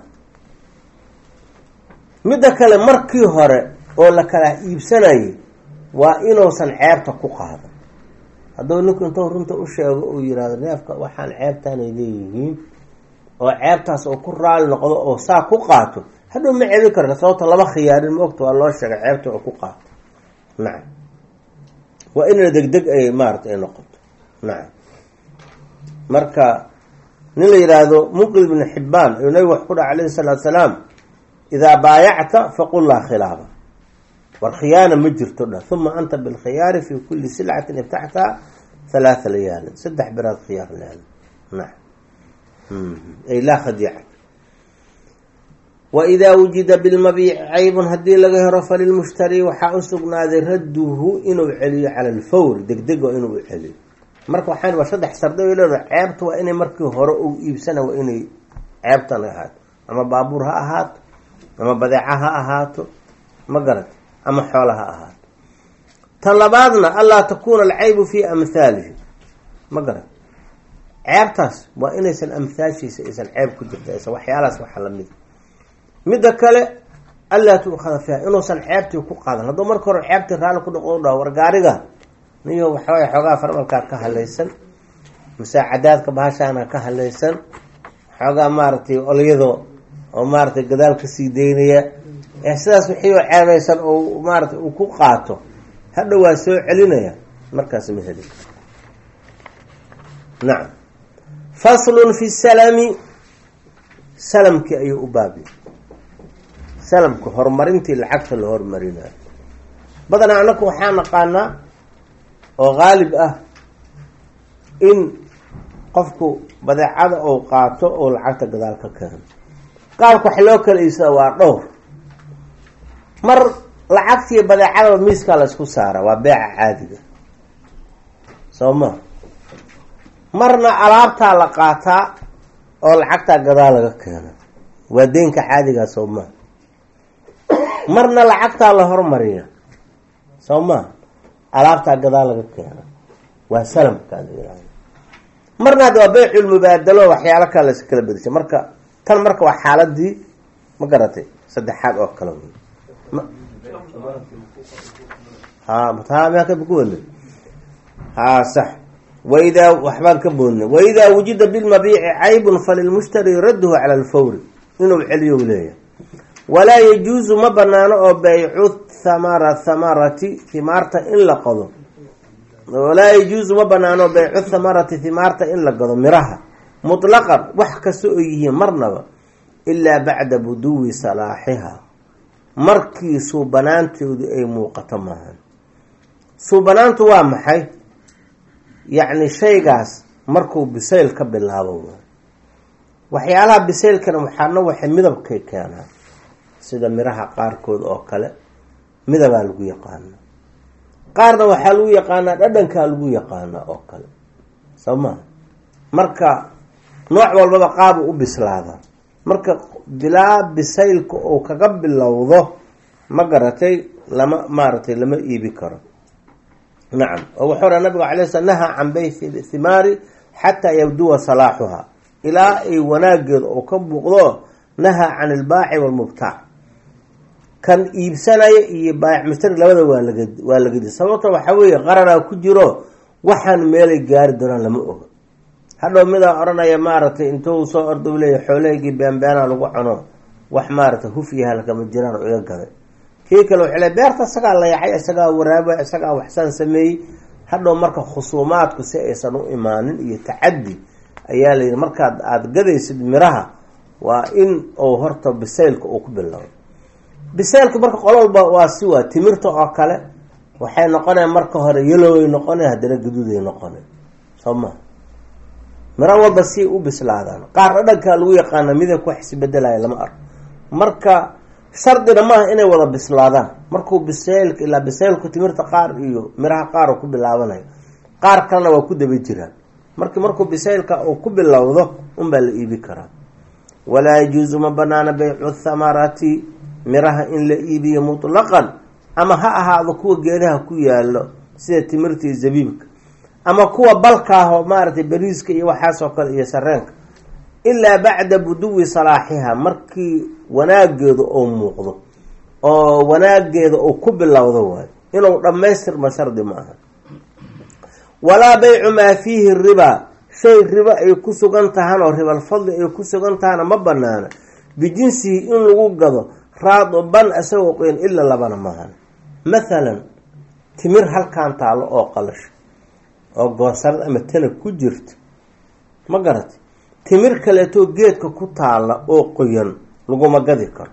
midda kale markii hore oo la kala iibsanayay waa inuusan ceebta ku qaadan hadduu ninku intuu runta u sheego uu yihahdo neefka waxaan ceebtaanay leeyihiin oo ceebtaas oo ku raali noqdo oo saa ku qaato hadhow ma cebi karta sababta lama khiyaarin maogta waa loo sheegay ceebta oo ku qaato nacam waa inna degdeg ay maarata ay noqoto nacam marka nin la yidhaahdo muqil bn xibaan ayuu nabigu wax ku dhaha alayhi salaatu salaam idaa baayacta faqul laa khilaaba war khiyaana ma jirto dha uma anta bilkhiyaari fi kuli silcatin iftaxtaa halaatha layaalin saddex biraad khiyaar leeda nacam ay laa khadiica waidaa wujida bilmabiici caybun haddii laga helo falilmushtari waxaa u sugnaaday radduhu inuu celiyo cala alfawri degdego inuu celiyo marka waxaan waa saddex sardi ay leedahay ceebta waa inay markii hore uu iibsana waa inay ceebtan ahaato ama baabuur ha ahaato ama badeeca ha ahaato ma garat ama xoola ha ahaato tan labaadna anlaa takuuna alcaybu fii amhaalihi ma garat ceebtaas waa inaysan amhaashiisa aysan ceeb ku jirta aysan waxyaalahaas waxa lamid midda kale allaa tuukhada fiiha inuusan ceebtii ku qaadan hadduu marka hore ceebtii raalli ku dhaqo dhaho war gaariga niyo waxawaay xoogaa farmalkaa ka halaysan musaacadaadka bahashaana ka halaysan xoogaa maaragtay olyado oo maaratay gadaal kasii daynaya ee sidaas wixii oo ceebaysan oo maaratay uu ku qaato hadhow waa soo celinaya markaas ma heli nacam faslun fi salami salamkii ayuu u baabiy salamka horumarintii lacagta la horumarinayo badanaa anaku waxaa naqaanaa oo qaalib ah in qofku badeecada ou qaato oo lacagta gadaal ka keeno qaabka wax loo kala iibsada waa dhowr mar lacagtiiyo badeecadaba miiskaa la isku saara waa beeca caadiga soo ma marna alaabtaa la qaataa oo lacagtaa gadaal laga keeno waa deynka caadigaa soo maa marna lacagtaa la hormariya soo maa alaabtaa gadaal laga keena waa salamkaa la yihahda marna hadda waa beyculmubaadalo waxyaalo kale las kala bedesha marka tan marka waa xaaladii ma garatay saddexaad oo kale wey ha taa maa ku wadna ha sax waidaa waxbaan ka boodnay waidaa wujida bilmabiici caybun falilmushtari radduhu cala alfawri inuu celiyo leeyahay walaa yajuusu ma banaano oo baycu thamara thamarati himaarta in la qado walaa yajuusu ma banaano baycu thamarati himaarta in la gado miraha mutlaqan wax kasta oo yihiin marnaba ilaa bacda buduwi salaaxiha markii suubanaantoodu ay muuqato maahan suubanaantu waa maxay yacni shaygaas markuu bisayl ka bilaabo waxyaalaha bisaylkana waxaana waxay midabkay keenaa sida miraha qaarkood oo kale midabaa lagu yaqaanaa qaarna waxaa lagu yaqaanaa dhadhankaa lagu yaqaanaa oo kale soo maa marka nooc walbaba qaabu u bislaadaa marka bilaa bisaylka uu kaga bilowdo ma garatay lama maaragtay lama iibi karo nacam oo wuxuu raa nabigu alay sl nahaa can bayti thimaari xataa yabduwa salaaxuha ilaa ay wanaageeda oo ka muuqdo nahaa can ilbaaci walmubtaac kan iibsanaya iyo baayac mushtari labada waa laga waa lagadi sababta waxaa weeye qaranaa ku jiro waxaan meelay gaari doonaan lama oga hadhow midaa odhanaya maaragtay intuu soo orda u leeya xoolahaygii beenbeena lagu cuno wax maaragtay huf iyo halkama jiraan oo iga gaday kii kale wuxuu le beerta isagaa layacay isagaa waraaba isagaa waxsaan sameeyey hadhow marka khusuumaadku si aysan u imaanin iyo tacaddi ayaa la yidhi markaad aada gadaysid miraha waa in uu horta bisaylka uu ku bilowdo bisaylka marka qololba waa si waa timirta oo kale waxay noqonaya marka hore yeloway noqona haddana gaduuday noqona soo ma miro walba si u bislaadaan qaar dhadhankaa lagu yaqaana midabka wax isbedelaya lama arko marka shardina maaha inay wada bislaadaan markuu bisaylka ilaa bisaylku timirta qaar iyo miraha qaar uu ku bilaabanayo qaar kalena waa ku daba jiraan marki markuu bisaylka uu ku bilowdo unbaa la iibi karaa walaa yajuusu ma banaana baycu thamarati miraha in la iibiyo mutlaqan ama ha ahaado kuwa geedaha ku yaalo sida timirta iyo zabiibka ama kuwa balkaahoo maaragtay bariiska iyo waxaasoo kale iyo sareenka ilaa bacda buduwi salaaxiha markii wanaageedu uu muuqdo oo wanaageeda uu ku bilowdo waayo inuu dhammaystirma shardi ma aha walaa baycu maa fiihi ribaa shay ribo ay ku sugan tahan oo ribalfadli ay ku sugan tahana ma banaana bijinsihi in lagu gado raadiban isagoo qoyan ila labana maahan mathalan timir halkaan taalo oo qalasho oo goosarad ama tanag ku jirta ma garata timir kaleetoo geedka ku taala oo qoyan laguma gadi karo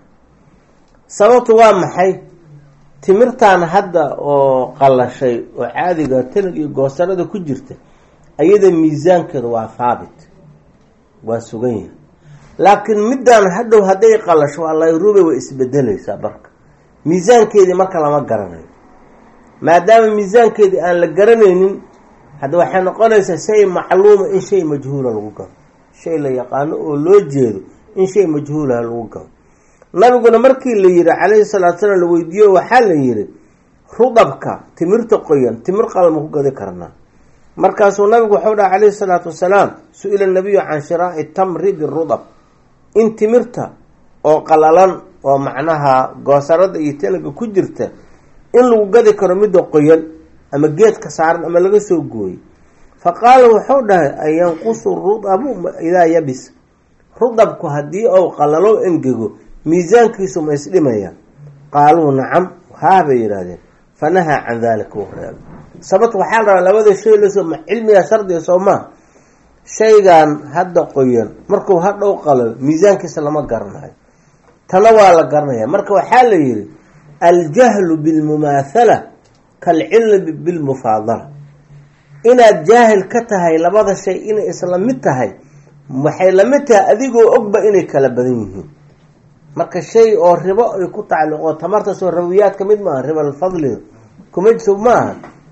sababtu waa maxay timirtan hadda oo qalashay oo caadiga tanag iyo goosarada ku jirta ayada miisaankeeda waa haabit waa sugan yahay laakiin middan hadhow hadday qalasho waa layruube way isbedelaysaa marka miisaankeedii marka lama garanayo maadaama miisaankeedii aan la garanaynin hadda waxay noqonaysaa shay macluuma in shay majhuula lagu gado shay la yaqaano oo loo jeedo in shay majhuulaha lagu gado nabiguna markii la yihi calayhi salaatu salaam la weydiiyo waxaa la yihi rudabka timirta qoyan timir qalma ku gadi karnaa markaasuu nabigu waxau dhaha calayhi salaatu wasalaam su-ila nabiyu can shiraaci tamri birudab in timirta oo qalalan oo macnaha goosarada iyo tanaga ku jirta in lagu gadi karo midda qoyan ama geedka saaran ama laga soo gooyey fa qaala wuxuu dhahay an yanqusu rudabu idaa yabis rudabku haddii ou qalalo engego miisaankiisu ma isdhimaya qaaluu nacam haa bay yidhaahdeen fa nahaa can dalika wuu reebay sababta waxaa la rabaa labada shay lasoo ma cilmiga shardiga soo maa shaygan hadda qoyan markuu hadhow qalalo miisaankiisa lama garanayo tana waa la garanaya marka waxaa la yihi aljahlu bilmumaathala kalcilmi bilmufaadala inaad jaahil ka tahay labada shay inay isla mid tahay waxay lamid tahay adigoo ogba inay kala badan yihiin marka shay oo ribo ay ku tacalluqo tamartasoo rawiyaad ka mid maaha ribalfadliga kuma so maaha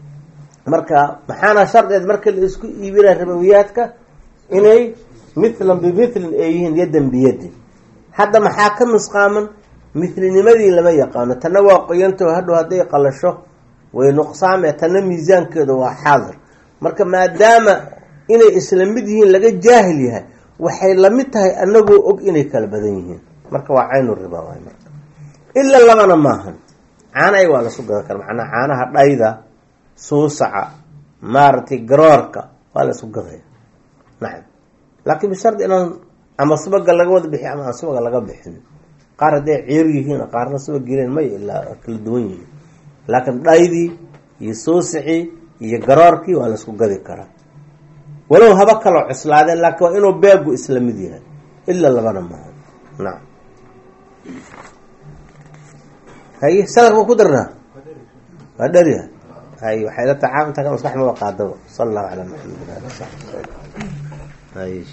marka maxaana shardeed marka la isku iibinaya ribawiyaadka inay mithlan bimithlin ay yihiin yadan biyadin hadda maxaa ka nusqaaman mithlinimadii lama yaqaano tanna waa qoyantao hadhow hadday qalasho way nuqsaame tanna miisaankeedu waa xaadir marka maadaama inay isla mid yihiin laga jaahil yahay waxay lamid tahay anagoo og inay kala badan yihiin marka waa caynu riba waay marka ila labana maahan caanahay waa lasu gadan kara macnaa caanaha dhayda suusaca maaragtay garoorka waa la isku gadaya nacam laakiin bishardi inaan ama subaga laga wada bixi ama aan subaga laga bixin qaar hadday ciir yihiin qaarna subag geleen may ilaa kala duwan yihiin laakiin dhaydii iyo suusicii iyo garoorkii waa la isku gadi karaa walow haba kaloo cuslaadeen laakiin waa inuu beegu isla mid yahay ila labana maaha nacam haye sadar ma ku darnaa waa dheriha hay waxay la tacaamulta maskax maba qaadaba sala allahu calaa maxamed